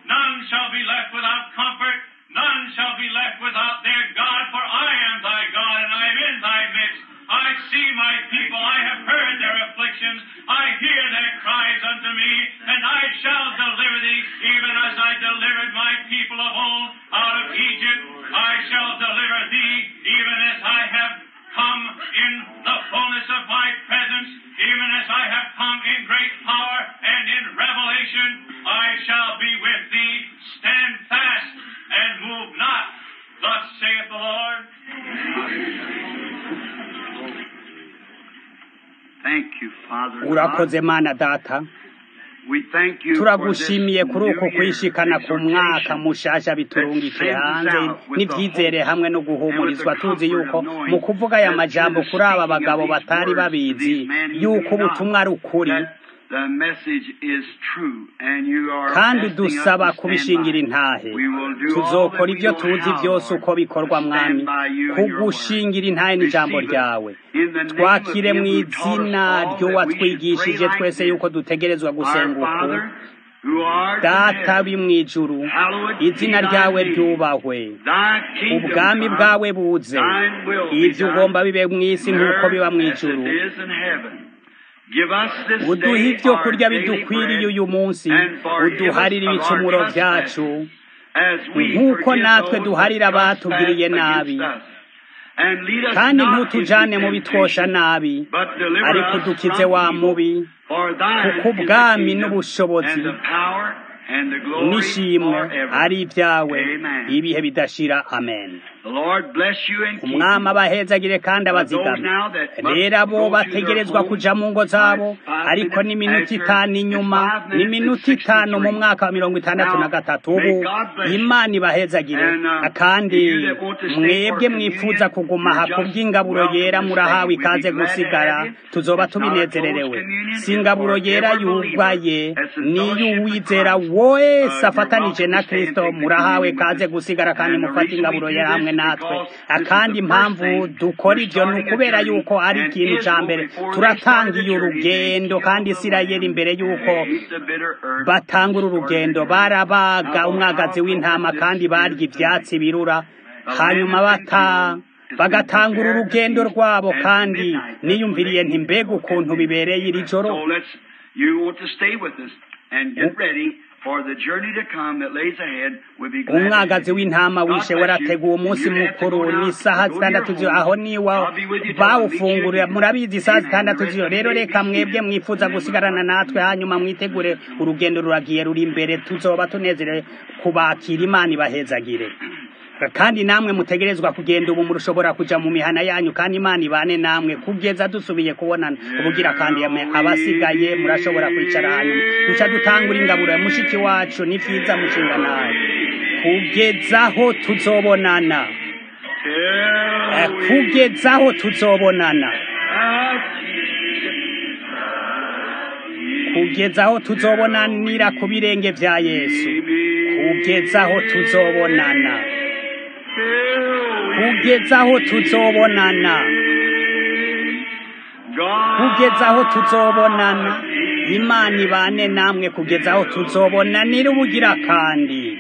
None shall be left without comfort. None shall be left without their God, for I am thy God, and I am in thy midst. I see my people, I have heard their afflictions, I hear their cries unto me, and I shall deliver thee, even as I delivered my people of old out of Egypt. I shall deliver thee, even as I have come in the fullness of my presence, even as I have come in great power and in revelation. I shall be with thee. Stand fast and move not. Thus saith the Lord. Thank you, Father. urakoze God. mana data We thank you for turagushimiye this kuri uku new year kwishikana ku mwaka exhortation mushasha biturungike that sends hanze out with n'ibyizere the hope hamwe no and with guhumurizwa the tuzi comfort yuko of knowing mu kuvuga aya that majambo through the kuri aba speaking of bagabo these batari words to babizi these men who yuko knew not ubutumwa ari ukuri that the message is true and you are kandi asking us udusaba to stand kubishingira by. intahe We will do all tuzokora that we ibyo know tuzi how, byose Lord, uko bikorwa to mwami stand by you and your word. kugushingira intahe n'ijambo Receive us ryawe in the name of twakire him mu who taught us izina all that we should pray ry'uwatwigishije like twese this. yuko dutegerezwa gusenga Our uku Father, who art in data heaven, bi mu ijuru hallowed be izina thy ryawe name. ryubahwe Thy kingdom ubwami come, bwawe buze thine will be ibyo done, ugomba bibe mu isi on nk'uko biba mu earth as ijuru it is in heaven. Give us this uduhe day ibyo our kurya daily bidukwiriye bread, uyu munsi and forgive us uduharire of our ibicumuro trespasses, byacu as we nk'uko forgive natwe those that duharira abatugiriye trespass nabi against us. And lead us kandi not ntutujane into mu bitwosha temptation, nabi but deliver ariko us udukize from wa evil. mubi For thine kuko is the ubwami kingdom, n'ubushobozi and the power, and the glory n'ishimwe forever. ari ibyawe Amen. ibihe bidashira amen The Lord bless you and keep umwami you. abahezagire kandi abazigame rero abo bategerezwa kuja mu ngo zabo ariko n'iminota itanu inyuma n'iminota itanu mu mwaka wa mirongo itandatu na gatatu ubu imana ibahezagire kandi mwebwe mwifuza kuguma aha kubw'ingaburo yera murahawe ikaze gusigara tuzoba tubinezererewe si ingaburo yera yugaye niyo uwizera wese afatanije na kristo murahawe kaze gusigara kandi mufate ingaburo yera hamwe natwe akandi impamvu dukora ibyo ni ukubera yuko ari ikintu cya mbere turatangiye urugendo kandi isirayeli imbere yuko batangura urugendo barabaga umwagazi w'intama kandi barya ibyatsi birura hanyuma bata bagatangura urugendo rwabo kandi niyumviriye nti mbega ukuntu bibereye iri joro So let's, you want to stay with us and get ready for the journey to come that lays ahead. We'll be glad to umwagazi have you. w'intama God wishe bless warateguwe you. umunsi You have to mukuru go now. ni isaha Go to zitandatu your z'ijoro home. aho niwa I'll be with you till I meet you bawufungurira again. murabizi isaha Amen. zitandatu The rest z'ijoro of the rero day reka be mwebwe seated. mwifuza In the name of gusigarana the natwe hanyuma mwitegure urugendo ruragiye ruri imbere tuzoba tunezerewe kubakira imana ibahezagire kandi namwe mutegerezwa kugenda ubu murushobora kuja mu mihana yanyu kandi imana ibane namwe kugeza dusubiye kubonana ubugira kandi yame- abasigaye murashobora kwicara hanyuma duca dutangura ingaburo ya mushiki wacu ni vyiza mushinga nawe kugezaho tuzobonana Eh, kugezaho tuzobonana kugezaho tuzobonanira ku birenge vya yesu kugezaho tuzobonana kugezaho tuzobonana kugezaho tuzobonana imana ibane namwe kugezaho tuzobonanira ubugira kandi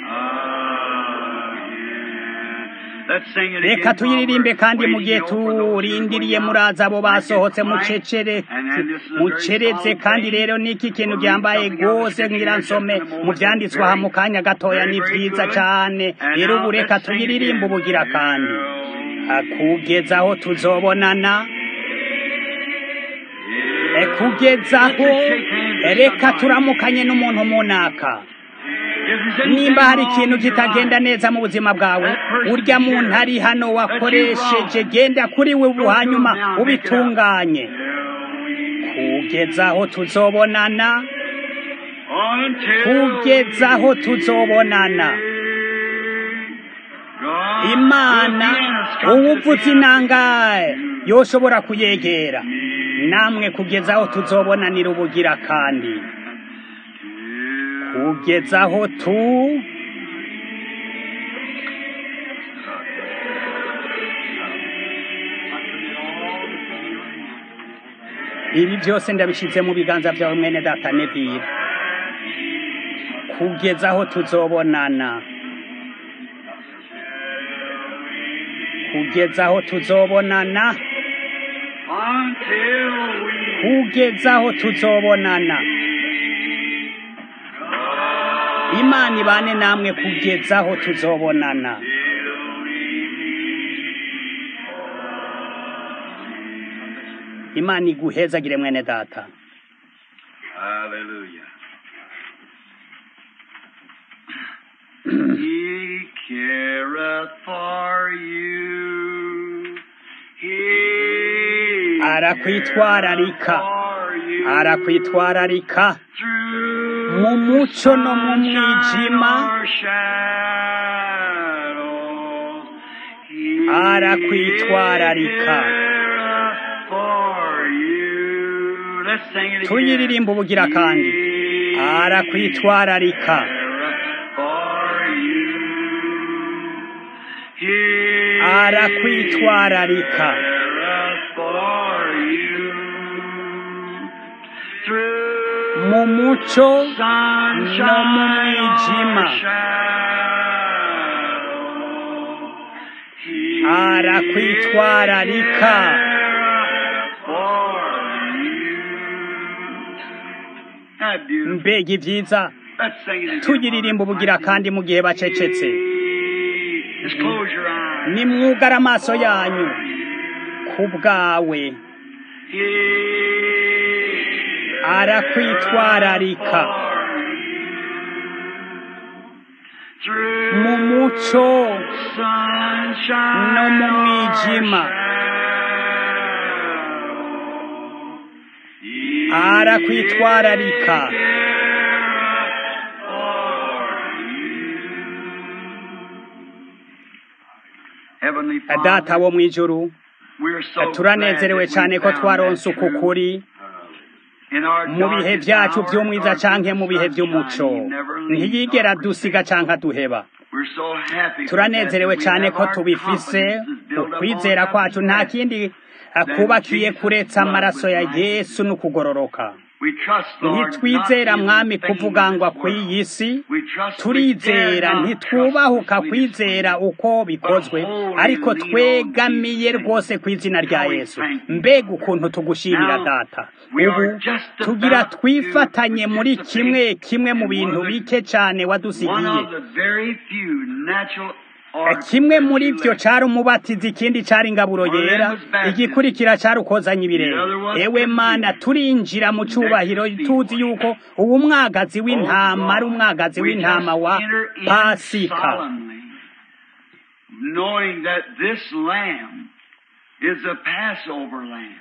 Let's sing it reka again while tuyiririmbe we're kandi mu waiting, gihe you know, for those who are turindiriye going muraza out. abo Make it basohotse quiet. mucecere And then this is a very muceretse solemn kandi thing. rero niki kintu We'll read ryambaye something out of rwose Scripture ngira just nsome in a moment. mu vyanditswe aha mu kanya gatoya Very, ni very vyiza good. cane And rero now ubu reka let's sing tuyiririmbe again. ubugira kandi Ah, kugezaho tuzobonana Eh, kugezaho reka turamukanye n'umuntu munaka nimba hari ikintu kitagenda neza mu buzima bwawe urya muntu ari hano wakoresheje genda kuri we ubu hanyuma ubitunganye kugezaho tuzobonana kugezaho tuzobonana imana uwuvuze inangaye yoshobora kuyegera namwe kugezaho tuzobonanira ubugira kandi kugezaho tu ibi byose ndabishyize mu biganza byawe mwene data nevira kugeza aho tuzobonana kugeza aho tuzobonana until we kugeza aho tuzobonana imana ibane namwe kugeza aho tuzobonana imana iguhezagire mwene data Hallelujah. he careth for you. He Arakwitwararika. for you. arakwitwararika Through mu muco no mu mwijima or shadows, he Arakwitwararika. careth for you. Let's sing it again. tuyiririmba ubugira kandi He arakwitwararika careth for you. He arakwitwararika careth for you. Through mu muco sunshine no mu mwijima. or shadow, he Arakwitwararika. careth for you. How beautiful. mbega ibyiza Let's sing it again. tuyiririmba ubugira kandi mu gihe bacecetse Just close your eyes. nimwugara amaso yanyu ku bwawe He arakwitwararika Through mu muco sunshine no mu mwijima. or shadow, he arakwitwararika careth for you. Heavenly Father, data wo mu ijuru we're so turanezerewe glad that cyane we ko found twaronse that uku truth. kuri In our mu bihe darkest byacu hours, by'umwiza darkest canke mu bihe sunshine, by'umuco you never leave ntiyigera nor dusiga forsake. canke duheba We're so happy for turanezerewe that. We cyane have ko our tubifise confidence built up ukwizera on kwacu nothing nta less. kindi akubakiye kuretse amaraso ya yesu n'ukugororoka We trust, Lord, ntitwizera not in mwami the things kuvuga of ngo this world. kw'iyi si We trust, we turizera dare not ntitwubahuka trust the sweetest kwizera uko bikozwe wholly ariko lean on twegamiye Jesus. rwose ku izina rya How we yesu thank you. mbega ukuntu tugushimira Now, data we ubu are just tugira about to twifatanye muri participate kimwe kimwe mu in bintu one of the- bike cyane One wadusigiye of the very few natural Eh, organs kimwe that muri you byo left. cyari umubatizi ikindi cyari ingaburo yera igikurikira cyari ukozanya ibirenge ewe mana turinjira mu cyubahiro tuzi yuko uwo mwagazi w'intama ari umwagazi We w'intama just wa enter in pasika solemnly, knowing that this lamb is a Passover lamb.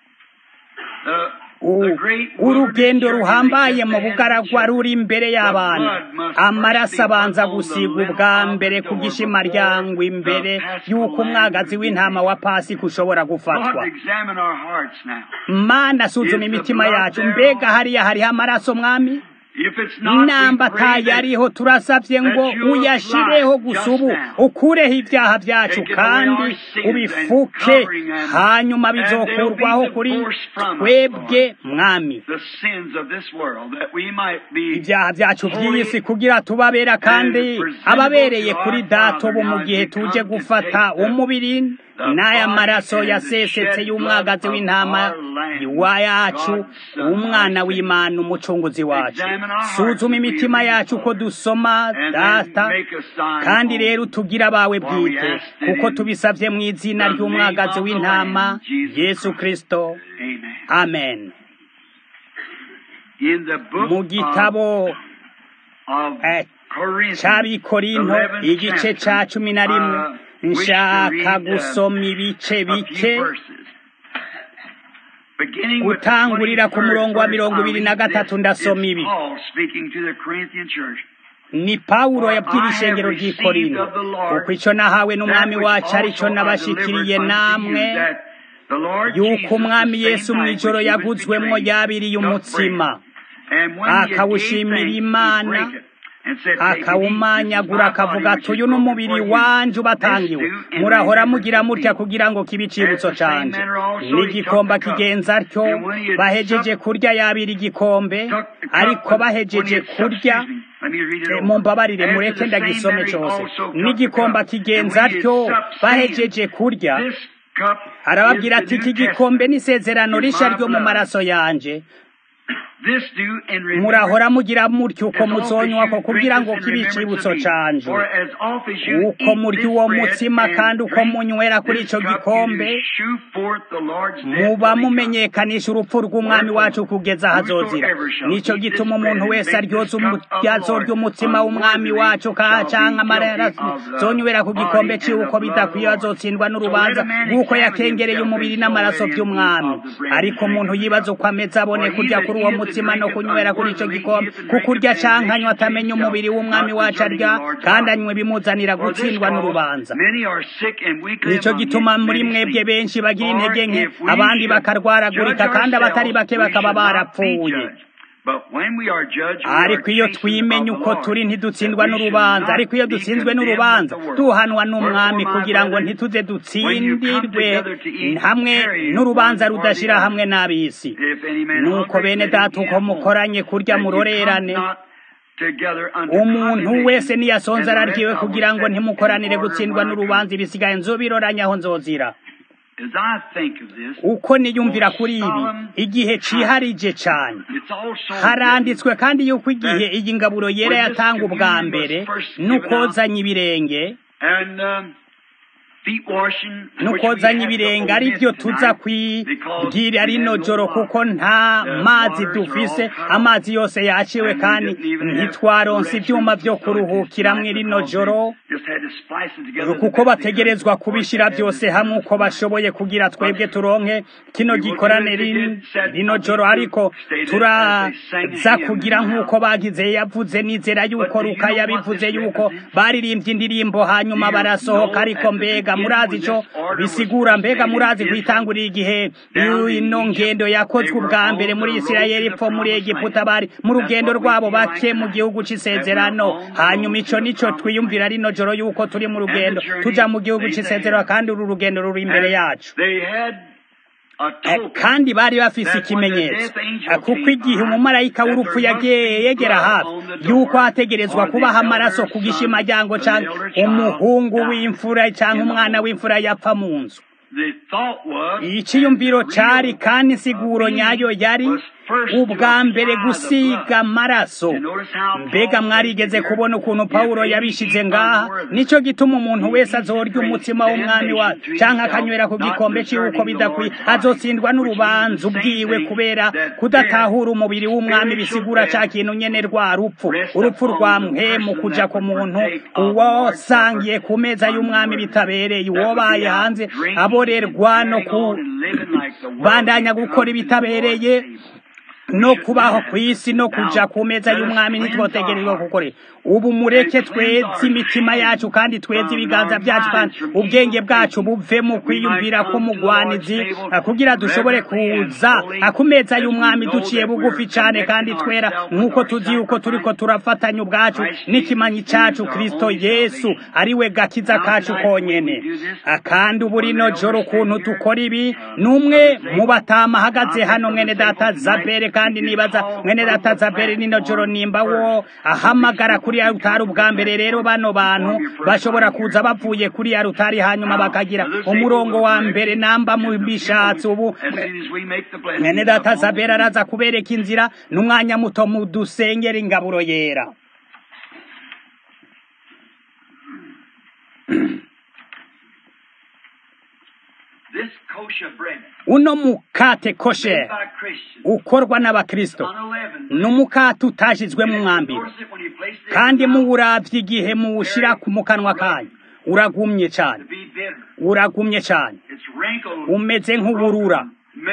The, U- the great urugendo wilderness ruhambaye journey mu that they had bugaragwa to ruri imbere y'abana amaraso abanza gusigwa ubwa mbere ku gishimaryango imbere y'uko umwagazi w'intama wa pasika ushobora gufatwa Lord, examine our hearts now. mana suzuma imitima yacu mbega hariya hariho amaraso mwami If it's not, namba we pray that atayariho turasabye ngo uyashireho gusa ubu ukureho ibyaha byacu kandi ubifuke hanyuma bizokurwaho kuri twebwe mwami the sins of this world, that we might be ibyaha byacu by'iyi si kugira tubabera kandi ababereye kuri data ubu mu gihe tuje gufata umubiri n'aya maraso yasesetse y'umwagazi w'intama wa yacu umwana w'imana umucunguzi wacu suzuma imitima yacu uko dusoma and data then make a sign. kandi rero tugire abawe bwite kuko tubisabye mu izina ry'umwagazi w'intama yesu kristo Amen. amen In the book mu gitabo of, eh, of Corinthians, cy'abikorinto 11th igice ca chapter, cumi na rimwe uh, wish to nshaka read, uh, gusoma ibice a few bike verses. Beginning with the gutangurira ku 23rd murongo wa verse, mirongo I'll ibiri na read this. gatatu ndasoma It's ibi Paul speaking to the Corinthian church. ni pawulo For yabwira I ishengero have ry'i received korinto of the Lord kuko icyo nahawe n'umwami that which wacu ari cyo also I nabashikiriye delivered unto namwe you, that the Lord yuko Jesus, the umwami same yesu mu night ijoro which he was yaguzwemwo betrayed, yabiriye took umutsima bread. And when he had gave akawushimira thanks, he Imana, brake it, and said, Take and eat. This is akawumanyagura my akavuga body, ati which is uyu ni broken umubiri for you. wanje This ubatangiwe do in murahora remembrance mugira of mutya me. kugira ngo kibe icibutso At the same canje manner also he n'igikomba took the cup. kigenza atyo And when he had bahejeje supped, kurya yabira igikombe took the cup, ariko when- when he bahejeje had supped, kurya excuse me, Let me read it Eh, over. mumbabarire After mureke the same ndagisome manner he cose also took n'igikomba the cup, kigenza and when he atyo had supped, bahejeje saying, kurya This cup arababwira is ati the iki New gikombe Testament. n'isezerano is rishya my ryo mu blood. maraso yanje This do in remembrance murahora mugira mutyo uko as oft as muzonywa ko you kugira drink ngo this in kibe remembrance icibutso of me. canje For as oft as you uko eat murya this uwo bread mutsima and kandi uko drink munywera kuri this ico cup, gikombe you shew forth the Lord's death muba till he comes. mumenyekanisha urupfu rw'umwami wacu kugeza ahazozira nico gituma umuntu wese aryoza yazorya umutsima w'umwami wacu ka canke amararaso zonywera ku gikombe ciwe uko bidakwiye azotsindwa n'urubanza rw'uko yakengereye umubiri n'amaraso vy'umwami ariko umuntu yibaza uko ameze abone kurya kuri uwo mutsima no kunywera kuri ico gikombe kuko urya canke anywa atamenya umubiri w'umwami wacu arya kandi anywa ibimuzanira gutsindwa n'urubanza nico gituma muri mwebwe benshi bagira intege nke abandi bakarwaragurika kandi abatari bake bakaba barapfuye ariko iyo twimenya uko turi ntidutsindwa n'urubanza ariko iyo dutsinzwe n'urubanza tuhanwa n'umwami kugira ngo ntituze dutsindirwe hamwe n'urubanza rudashira hamwe n'ab'isi nuko bene data uko mukoranye kurya murorerane umuntu wese niyasonza araryiwe kugira ngo ntimukoranire gutsindwa n'urubanza ibisigaye nzobiroranye aho nzozira uko niyumvira kuri ibi igihe ciharije cane haranditswe kandi yuko igihe iyi ngaburo yera yatanga ubwa mbere n'ukozanya ibirenge nukozanya ibirenge ari byo tuza kwibwira rino joro kuko nta mazi dufise amazi yose yaciwe kandi ntitwaronse ibyuma byo kuruhukiramwo rino joro kuko bategerezwa kubishira byose hamwe uko bashoboye kugira twebwe turonke kino gikorane rino joro ariko turaza kugira nk'uko bagize yavuze nizera yuko ruka yabivuze yuko baririmbye indirimbo hanyuma barasohoka ariko mbega murazi ico bisigura mbega murazi kwitangurira igihe ino ngendo yakozwe ubwa mbere muri isirayeli ipfo muri egiputa bari mu rugendo rwabo bake mu gihugu c'isezerano hanyuma ico nico twiyumvira rino joro yuko turi mu rugendo tuja mu gihugu c'isezerano kandi uru rugendo ruri imbere yacu kandi bari bafise ikimenyetso kuko igihe umumarayika w'urupfu yagiye yegera hafi yuko hategerezwa kubaho amaraso ku gishimajyango canke umuhungu w'imfura canke umwana w'imfura yapfa mu nzu iciyumviro cari kandi insiguro nyayo yari ubwa mbere gusiga amaraso mbega mwarigeze kubona ukuntu pawulo yabishize ngaha nico gituma umuntu wese azorya umutsima w'umwami wacu canke akanywera ku gikombe ciwe uko bidakwiye azotsindwa n'urubanza ubwiwe kubera kudatahura umubiri w'umwami bisigura ca kintu nyene rwa rupfu urupfu rwa mpemu kuja ku muntu uwosangiye ku meza y'umwami bitabereye uwobaye hanze aborerwa no kubandanya gukora ibitabereye no kubaho ku isi no kuja ku meza y'umwami ntitwotegerezwa gukorera ubu mureke tweze imitima yacu kandi tweze ibiganza byacu kandi ubwenge bwacu buve mu kwiyumvira k'umugwanizi kugira dushobore kuza ku meza y'umwami duciye bugufi cane kandi twera nk'uko tuzi yuko turiko turafatanya ubwacu n'ikimanyi cacu kristo yesu ari we gakiza kacu konyene kandi ubu rino joro ukuntu dukora ibi n'umwe mu batama ahagaze hano mwene data zabere kandi nibaza mwene data zabere nino joro nimba wo ahamagara kuri ya rutari ubwa mbere rero bano bantu bashobora kuza bavuye kuri ya rutari hanyuma bakagira umurongo wa mbere namba mu bishatsi ubu mwene data zabere araza kubereka inzira n'umwanya muto mu dusengera ingaburo yera uno mukate koshe ukorwa n'abakristo ni umukate utashizwemo umwambiro kandi muwuravye igihe muwushira mu kanwa kanyu uragumye cane uragumye cane umeze nk'uburura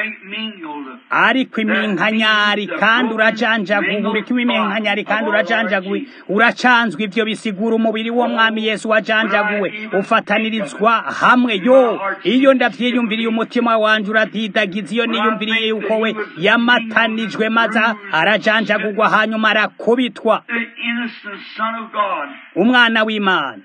ariko iminkanyari kandi urajanjaguwe uriko iminkanyari kandi urajanjaguwe uracanzwe ivyo bisigura umubiri wo mwami yesu wajanjaguwe ufatanirizwa hamwe yo iyo ndavyiyumviriye umutima wanje uradidagiza iyo niyumviriye yuko we yamatanijwe maze arajanjagurwa hanyuma arakubitwa umwana w'imana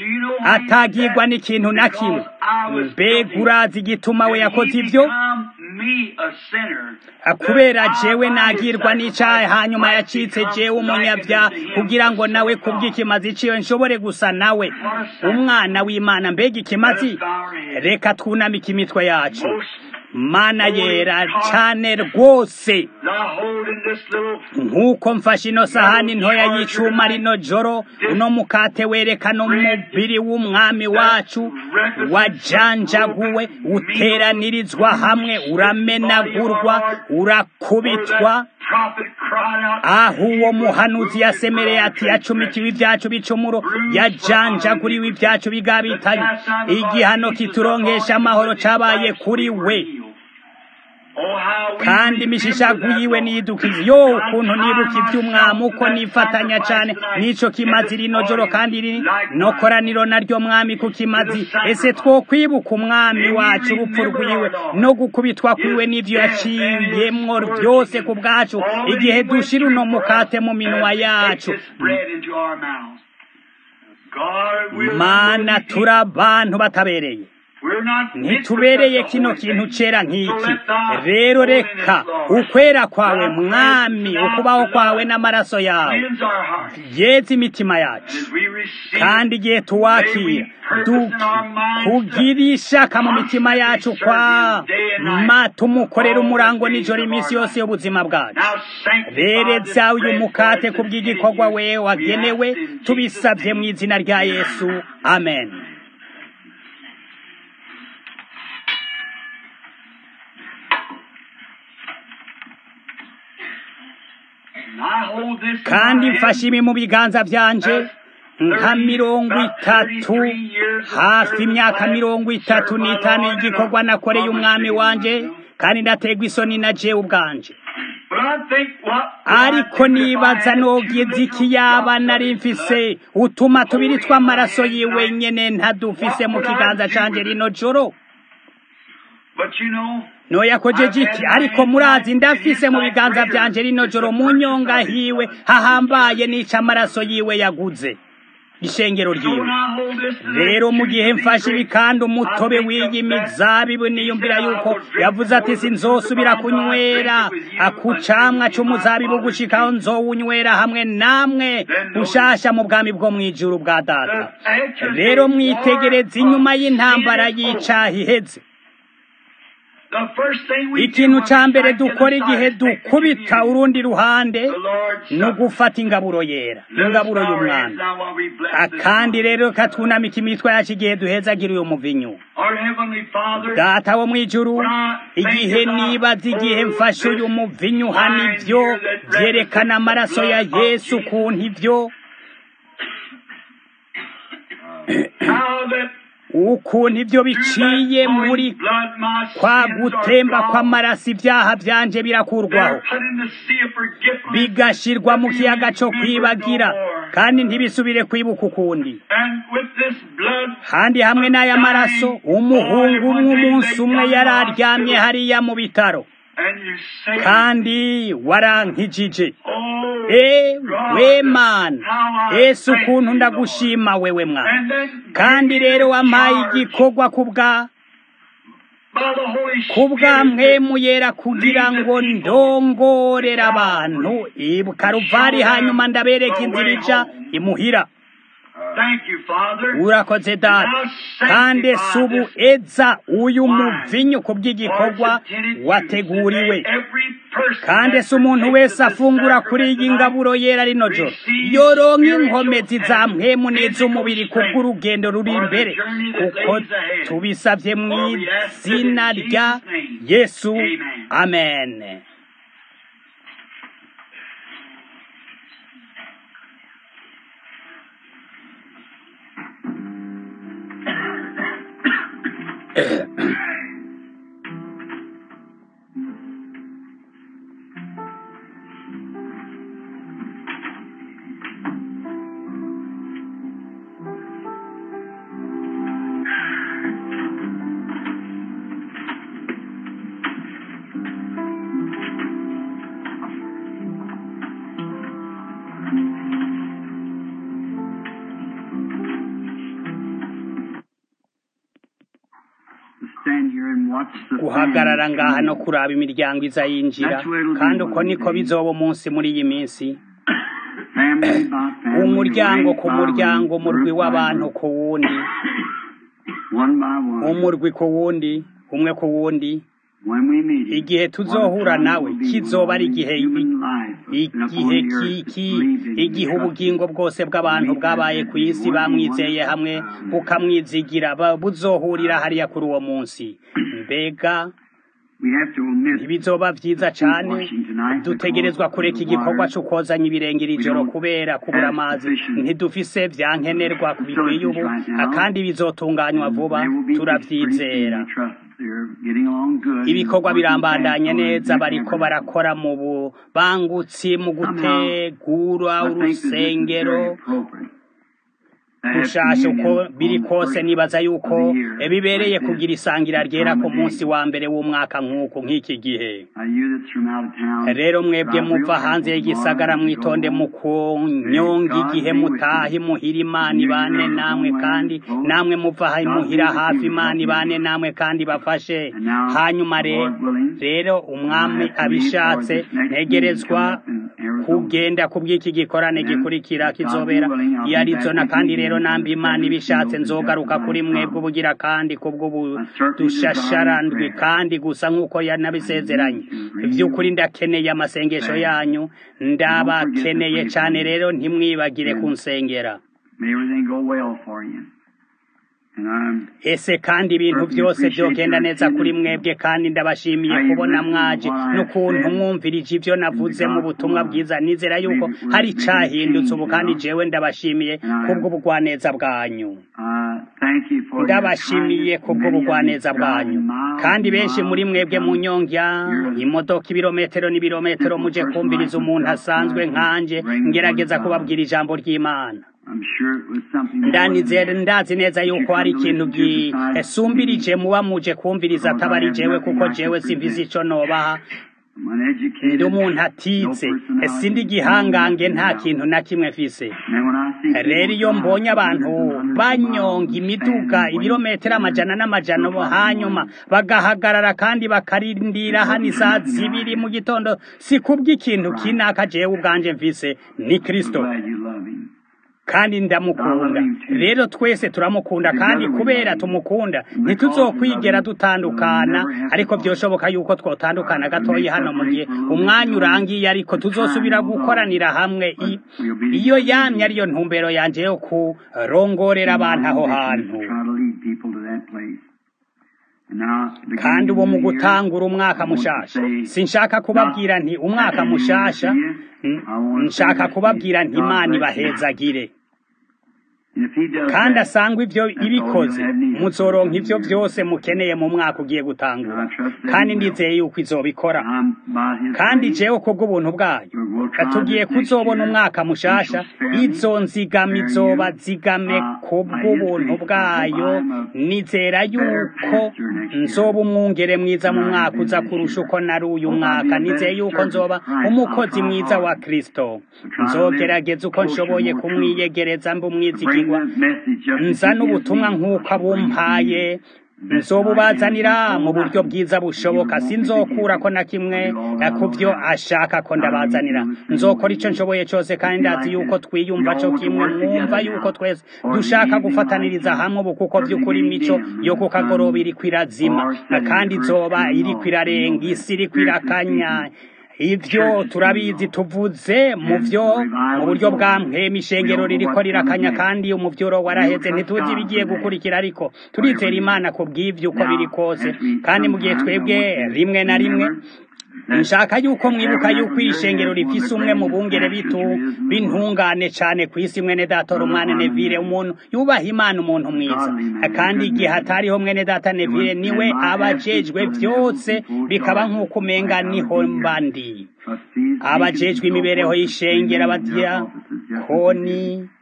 atagirwa n'ikintu na kimwe mbega urazi igituma we yakoze ivyo me, a sinner, kubera jewe nagirwa n'icyaha hanyuma yacitse jewe umunyabyaha kugira ngo nawe kubw'ikimazi ciwe nshobore gusa nawe umwana w'imana mbega ikimazi reka twunamike imitwe yacu mana yera cyane rwose thou holding this little nk'uko mfashe ino sahani ntoya y'icuma rino joro uno mukate werekana umubiri w'umwami wacu wajanjaguwe uteranirizwa hamwe uramenagurwa urakubitwa prophet cried out, aho uwo muhanuzi yasemereye ati yacumikiwe ibyacu bicumuro yajanjaguriwe ibyacu bigabitanye igihano kituronkesha amahoro cabaye kuri we Oh, how we kandi remember imishishagu that, yiwe Lord. niyidukiza yo ukuntu nibuka iby'umwami uko nifatanya cyane n'ico kimazi rino joro kandi riri no koraniro naryo mwami ku kimazi ese twokwibuka umwami wacu urupfu rwiwe no gukubitwa kwiwe n'ivyo yaciyemwo byose ku bwacu igihe dushira uno mukate mu minwa yacu Take this bread into our mouths. God, we're mana not turi abantu batabereye We're not fit ntitubereye for kino such a kintu holy cera thing. So nk'iki let thy rero holiness, reka Lord, ukwera kwawe thy mwami presence, thy ukubaho blood, kwawe n'amaraso yawe cleanse our hearts. yeze imitima yacu As we receive kandi igihe tuwakira kugira ishaka mu mitima yacu kwa ma tumukorera umurango nijoro iminsi yose y'ubuzima bwacu rereza uyu mukate ku bw'igikorwa we wagenewe tubisabye mu izina rya yesu amen kandi mfashe ibi mu biganza byanje nka mirongo itatu hafi imyaka mirongo itatu n'itanu y'igikorwa nakoreye umwami wanje kandi ndategwa isoni na jewe ubwanje ariko nibaza nogize iki yaba nari mfise utuma tubiri tw'amaraso yiwe nyene ntadufise mu kiganza canje rino joro noyakojeje iki ariko murazi ndafise mu biganza vyanje rino joro mu nyonga hiwe hahambaye nica amaraso yiwe yaguze ishengero ryiwe rero mu gihe mfashe ibikanda umutobe w'iyi mizabibu niyumvira yuko yavuze ati sinzosubira kunywera akucamwa c'umuzabibu gushikaho nzowunywera hamwe namwe ushasha mu bwami bwo mw'ijuru bwa data rero mwitegereze inyuma y'intambara y'icaha iheze ikintu ca mbere dukora igihe dukubita urundi ruhande ni ugufata ingaburo yera ingaburo y'umwami kandi rero katwunamika imitwe yacu igihe duhezagira uyu muvinyu data wo mw'ijuru igihe nibaza igihe mfashe uyu muvinyu hano ibyo vyerekana amaraso ya yesu ukuntu ibyo ukuntu ibyo biciye muri kwa gutemba kw'amaraso ibyaha byanje birakurwaho bigashirwa mu kiyaga cyo kwibagira kandi ntibisubire kwibuka ukundi kandi hamwe n'aya maraso umuhungu umwe umunsi umwe yari aryamye hariya mu bitaro kandi warankijije ewe mana ese ukuntu ndagushima wewe mwana kandi rero wampaye igikorwa kubwa kubwa mpemu yera kugira ngo ndongorere abantu karuvari hanyuma ndabereka inzira ica imuhira urakoze data kandi si ubu eza uyu muvinyu ku bw'igikorwa wateguriwe kandi si umuntu wese afungura kuri iyi ngaburo yera rino joro yoronka inkomezi za mpemu n'iz'umubiri ku bw'urugendo ruri imbere kuko tubisabye mu izina rya yesu amen guhagarara ngaha no kuraba imiryango iza yinjira kandi uko niko bizoba umunsi muri iyi minsi umuryango ku muryango umurwi w'abantu ku wundi umurwi ku wundi umwe ku wundi igihe tuzohura nawe kizoba ari igihe igihe kiki igihe ubugingo bwose bw'abantu bwabaye ku isi bamwizeye hamwe bukamwizigira buzohurira hariya kuri uwo munsi mbega ntibizoba byiza cyane dutegerezwa kureka igikorwa cyo kozanya ibirenge iri joro kubera kubura amazi ntidufise byankenerwa bikwiye ubu kandi bizotunganywa vuba turabyizera ibikorwa birambandanye neza bariko barakora mu bubangutsi mu gutegura urusengero gushasha uko biri kose nibaza yuko bibereye kugira isangira ryera ku munsi wa mbere w'umwaka nk'uku nk'iki gihe rero mwebwe muva hanze y'igisagara mwitonde mu kunyonga igihe mutaha imuhira imana ibane namwe kandi namwe muva imuhira hafi imana ibane namwe kandi bafashe hanyuma rero umwami abishatse ntegerezwa kugenda ku bw'iki gikorane gikurikira kizobera i arizona kandi rero nambi imana ibishatse nzogaruka kuri mwebwe ubugira kandi kubw'ubudushasharandwi kandi gusa nk'uko yanabisezeranye by'ukuri ndakeneye amasengesho yanyu ndabakeneye cyane rero ntimwibagire kunsengera ese kandi ibintu byose byogenda neza kuri mwebwe kandi ndabashimiye kubona mwaje n'ukuntu mwumvirije ibyo navuze mu butumwa bwiza nizera yuko hari icyahindutse ubu kandi jewe ndabashimiye kubw'ubugwaneza bwanyu ndabashimiye kubw'ubugwaneza bwanyu kandi benshi muri mwebwe mu nyongya imodoka ibirometero n'ibirometero muje kumviriza umuntu asanzwe nkanje ngerageza kubabwira ijambo ry'imana ndanizere ndazi neza yuko hari ikintu gisumbirije muba muje kumviriza atabari jewe kuko jewe simvize ico nobaha ndi umuntu atize sindi igihangange nta kintu na kimwe mfise rero iyo mbonye abantu banyonga imiduga ibirometero amajana n'amajana hanyuma bagahagarara kandi bakarindira hano isaha zibiri mu gitondo si kubw'ikintu kinaka jewe ubwanje mfise ni kristo kandi ndamukunda rero twese turamukunda kandi kubera tumukunda ntituzokwigera dutandukana ariko byoshoboka yuko twotandukana gatoya hano mu gihe umwanya urangiye ariko tuzosubira gukoranira hamwe iyo yamye ariyo ntumbero yanjye yo kurongorera abantu aho hantu kandi ubu mu gutangura umwaka mushasha sinshaka kubabwira nti umwaka mushasha nshaka kubabwira nti imana ibahezagire kandi asanga ibyo ibikoze muzoronka ibyo byose mukeneye mu mwaka ugiye gutangura kandi ndizeye yuko izobikora kandi jewe ko bw'ubuntu bwayo tugiye kuzobona umwaka mushasha izo nzigama izoba zigame ku bw'ubuntu bwayo nizera yuko nzoba umwungere mwiza mu mwaka uza kurusha uko nari uyu mwaka nizeye yuko nzoba umukozi mwiza wa kristo nzogerageza uko nshoboye kumwiyegereza mba umwizigirwa nzana ubutumwa nk'uko abumpaye nzobubazanira mu buryo bwiza bushoboka sinzokura ko na kimwe ku byo ashaka ko ndabazanira nzokora icyo nshoboye cyose kandi ndazi yuko twiyumva cyo kimwe mwumva yuko twese dushaka gufataniriza hamwe ubu kuko by'ukuri imico yo ku kagoroba iri kwirazima kandi izoba iri kwirarenga isi iri kwirakanya ibyo turabizi tuvuze mu byo mu buryo bwa mpema ishengero ririko rirakanya kandi umuvyuro waraheze ntituzi ibigiye gukurikira ariko turizera imana ku bw'ivyo uko biri kose kandi mu gihe twebwe rimwe na rimwe nshaka yuko mwibuka yuko ishengero rifise umwe mu bungere bitu bintungane cane ku isi mwene data rumane nevire umuntu yubaha imana umuntu mwiza kandi igihe hatariho mwene data nevire niwe abajejwe vyose bikaba nk'uko umenga niho mbandi abajejwe imibereho y'ishengero abadiyakoni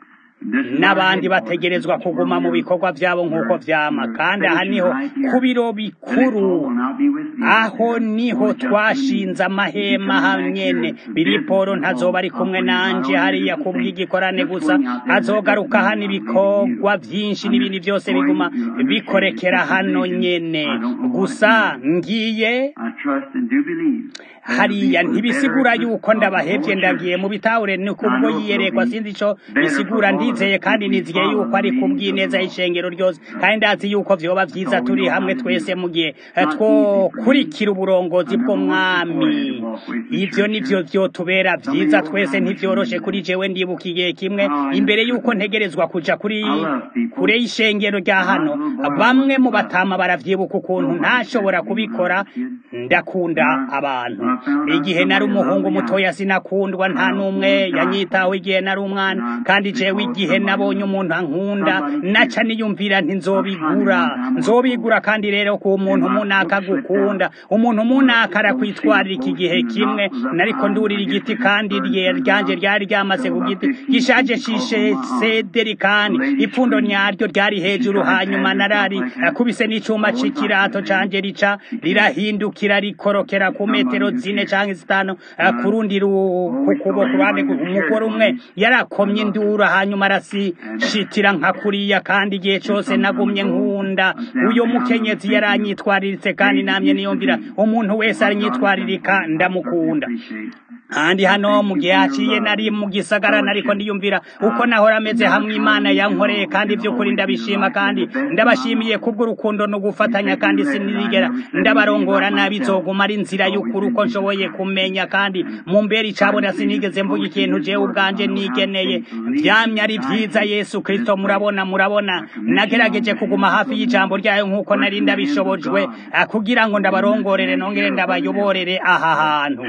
n'abandi bategerezwa kuguma mu bikorwa byabo nk'uko vyama kandi aha niho ku biro bikuru aho niho twashinze amahema hanyene biriporo ntazoba ari kumwe nanje hariya kubw'igikorane gusa azogaruka hano ibikorwa vyinshi n'ibindi vyose biguma bikorekera hano nyene gusa ngiye hariya ntibisigura yuko ndabahevye ndagiye mu bitahure ni kubwo yiyerekwa sinzi ico bisigura ndizeye kandi nizigiye yuko ari kubw'ineza y'ishengero ryose kandi ndazi yuko vyoba vyiza turi hamwe twese mu gihe twokurikira uburongozi bw'umwami ivyo nivyo vyotubera vyiza twese ntivyoroshe kuri jewe ndibuka igihe kimwe imbere yuko ntegerezwa kuja kuri kure y'ishengero rya hano bamwe mu batama baravyibuka ukuntu ntashobora kubikora ndakunda abantu igihe nari umuhungu mutoya sinakundwa nta n'umwe yanyitaho igihe nari umwana kandi jewe igihe nabonye umuntu ankunda naca niyumvira nti nzobigura nzobigura kandi rero ku muntu munaka gukunda umuntu munaka arakwitwarira iki gihe kimwe nariko ndurira igiti kandi ryanje ryari ryamaze ku giti gishaje shishe sederi kandi ipfundo nyaryo ryari hejuru hanyuma narari kubise n'icuma c'ikirato canje rica rirahindukira rikorokera ku metero zine canke zitanu ku rundi ku kuboko ruhande umugore umwe yarakomye indura hanyuma arasishitira nka kuriya kandi igihe cose nagumye nkunda uyo mukenyezi yaranyitwariritse kandi namye niyumvira umuntu wese aranyitwaririka ndamukunda kandi hano mu gihe haciye nari mu gisagara nariko ndiyumvira uko nahora ameze hamwe imana yankoreye kandi by'ukuri ndabishima kandi ndabashimiye kubw'urukundo no gufatanya kandi sinigera ndabarongora nabi izoguma ari inzira y'ukuri uko nshoboye kumenya kandi mu mbere icabona sinigeze mvuga ikintu jewe ubwanje nigeneye vyamye ari vyiza yesu kristo murabona murabona nagerageje kuguma hafi y'ijambo ryayo nk'uko nari ndabishobojwe kugira ngo ndabarongorere nongere ndabayoborere aha hantu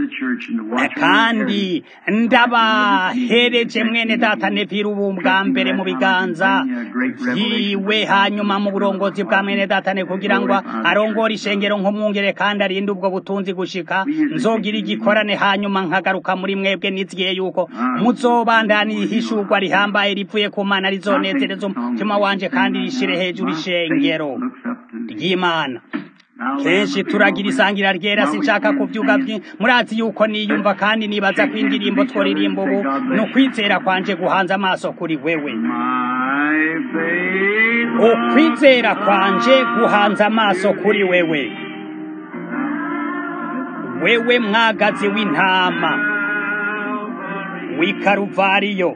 kandi ndabahereje mwene data nevira ubu bwa mbere mu biganza vyiwe hanyuma mu burongozi bwa mwene data ne kugira ngo arongore ishengero nk'umwungere kandi arinde ubwo butunzi gushika nzogira igikorane hanyuma nkagaruka muri mwebwe nizigiye yuko muzobandana ihishurwa rihambaye rivuye ku mana rizonezereza umutima wanje kandi rishire hejuru ishengero ry'imana kenshi turagira isangira ryera sinshaka kuvyuga murazi yuko niyumva kandi nibaza ko indirimbo tworirimba ubu ni ukwizera kwanje guhanze amaso kuri wewe ukwizera kwanje guhanze amaso kuri wewe wewe mwagazi w'intama w'ikaruvariyo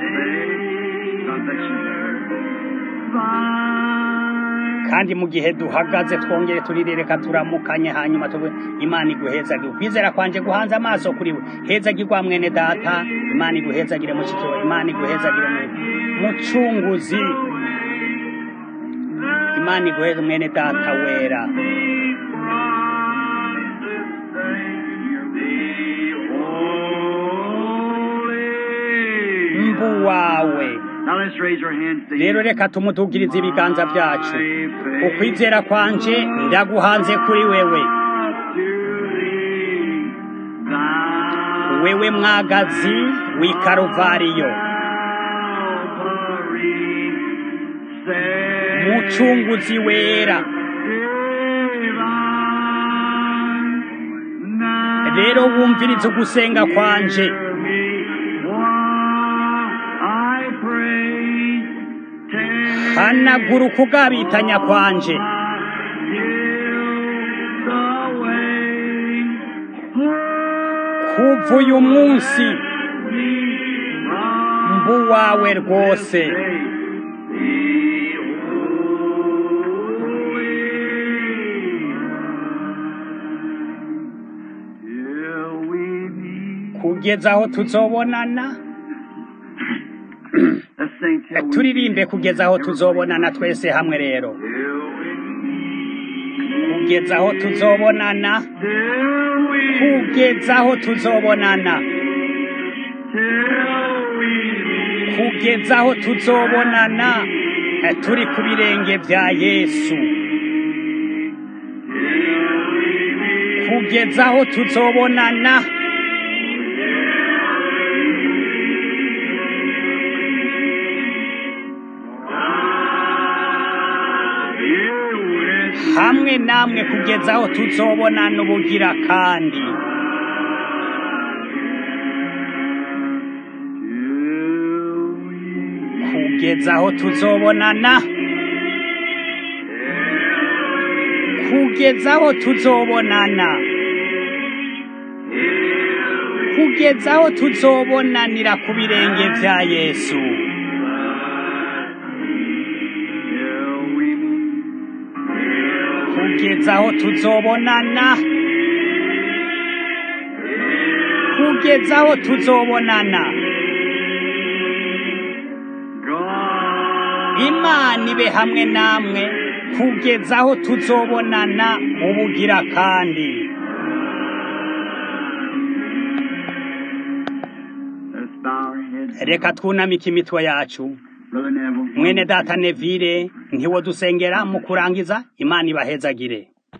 kandi mu gihe duhagaze twongere turirereka turamukanye hanyuma tuve imana iguhezagire ukwizera kwanje guhanze amaso kuri we hezagirwa mwene data imana iguhezagire mushikiwe imana iguhezagire mucunguzi imana iguheze mwene data wera mbu wawe rero reka tumutugirize ibiganza byacu ukwizera kwanje ndaguhanze kuri wewe wewe mwagazi w'ikaruvariyo mucunguzi wera rero wumvirize ugusenga kwanje hanagura ukugabitanya kwanje kuva uyu munsi mbu wawe rwose kugeza aho tuzobonana turirimbe kugeza aho tuzobonana twese hamwe rero kugeza aho tuzobonana kugeza aho tuzobonana kugeza aho tuzobonana turi ku birenge bya yesu kugeza aho tuzobonana hamwe namwe kugeza aho tuzobonana ubugira kandi kugeza aho tuzobonana kugeza aho tuzobonana kugeza aho tuzobonanira ku birenge vya yesu kugeza aho tuzobonana kugeza aho tuzobonana imana ibe hamwe namwe kugeza aho tuzobonana ubugira kandi Let's bow our heads. reka twunamike imitwe yacu Brother Neville. mwene data nevire ntiwo dusengera mu kurangiza imana ibahezagire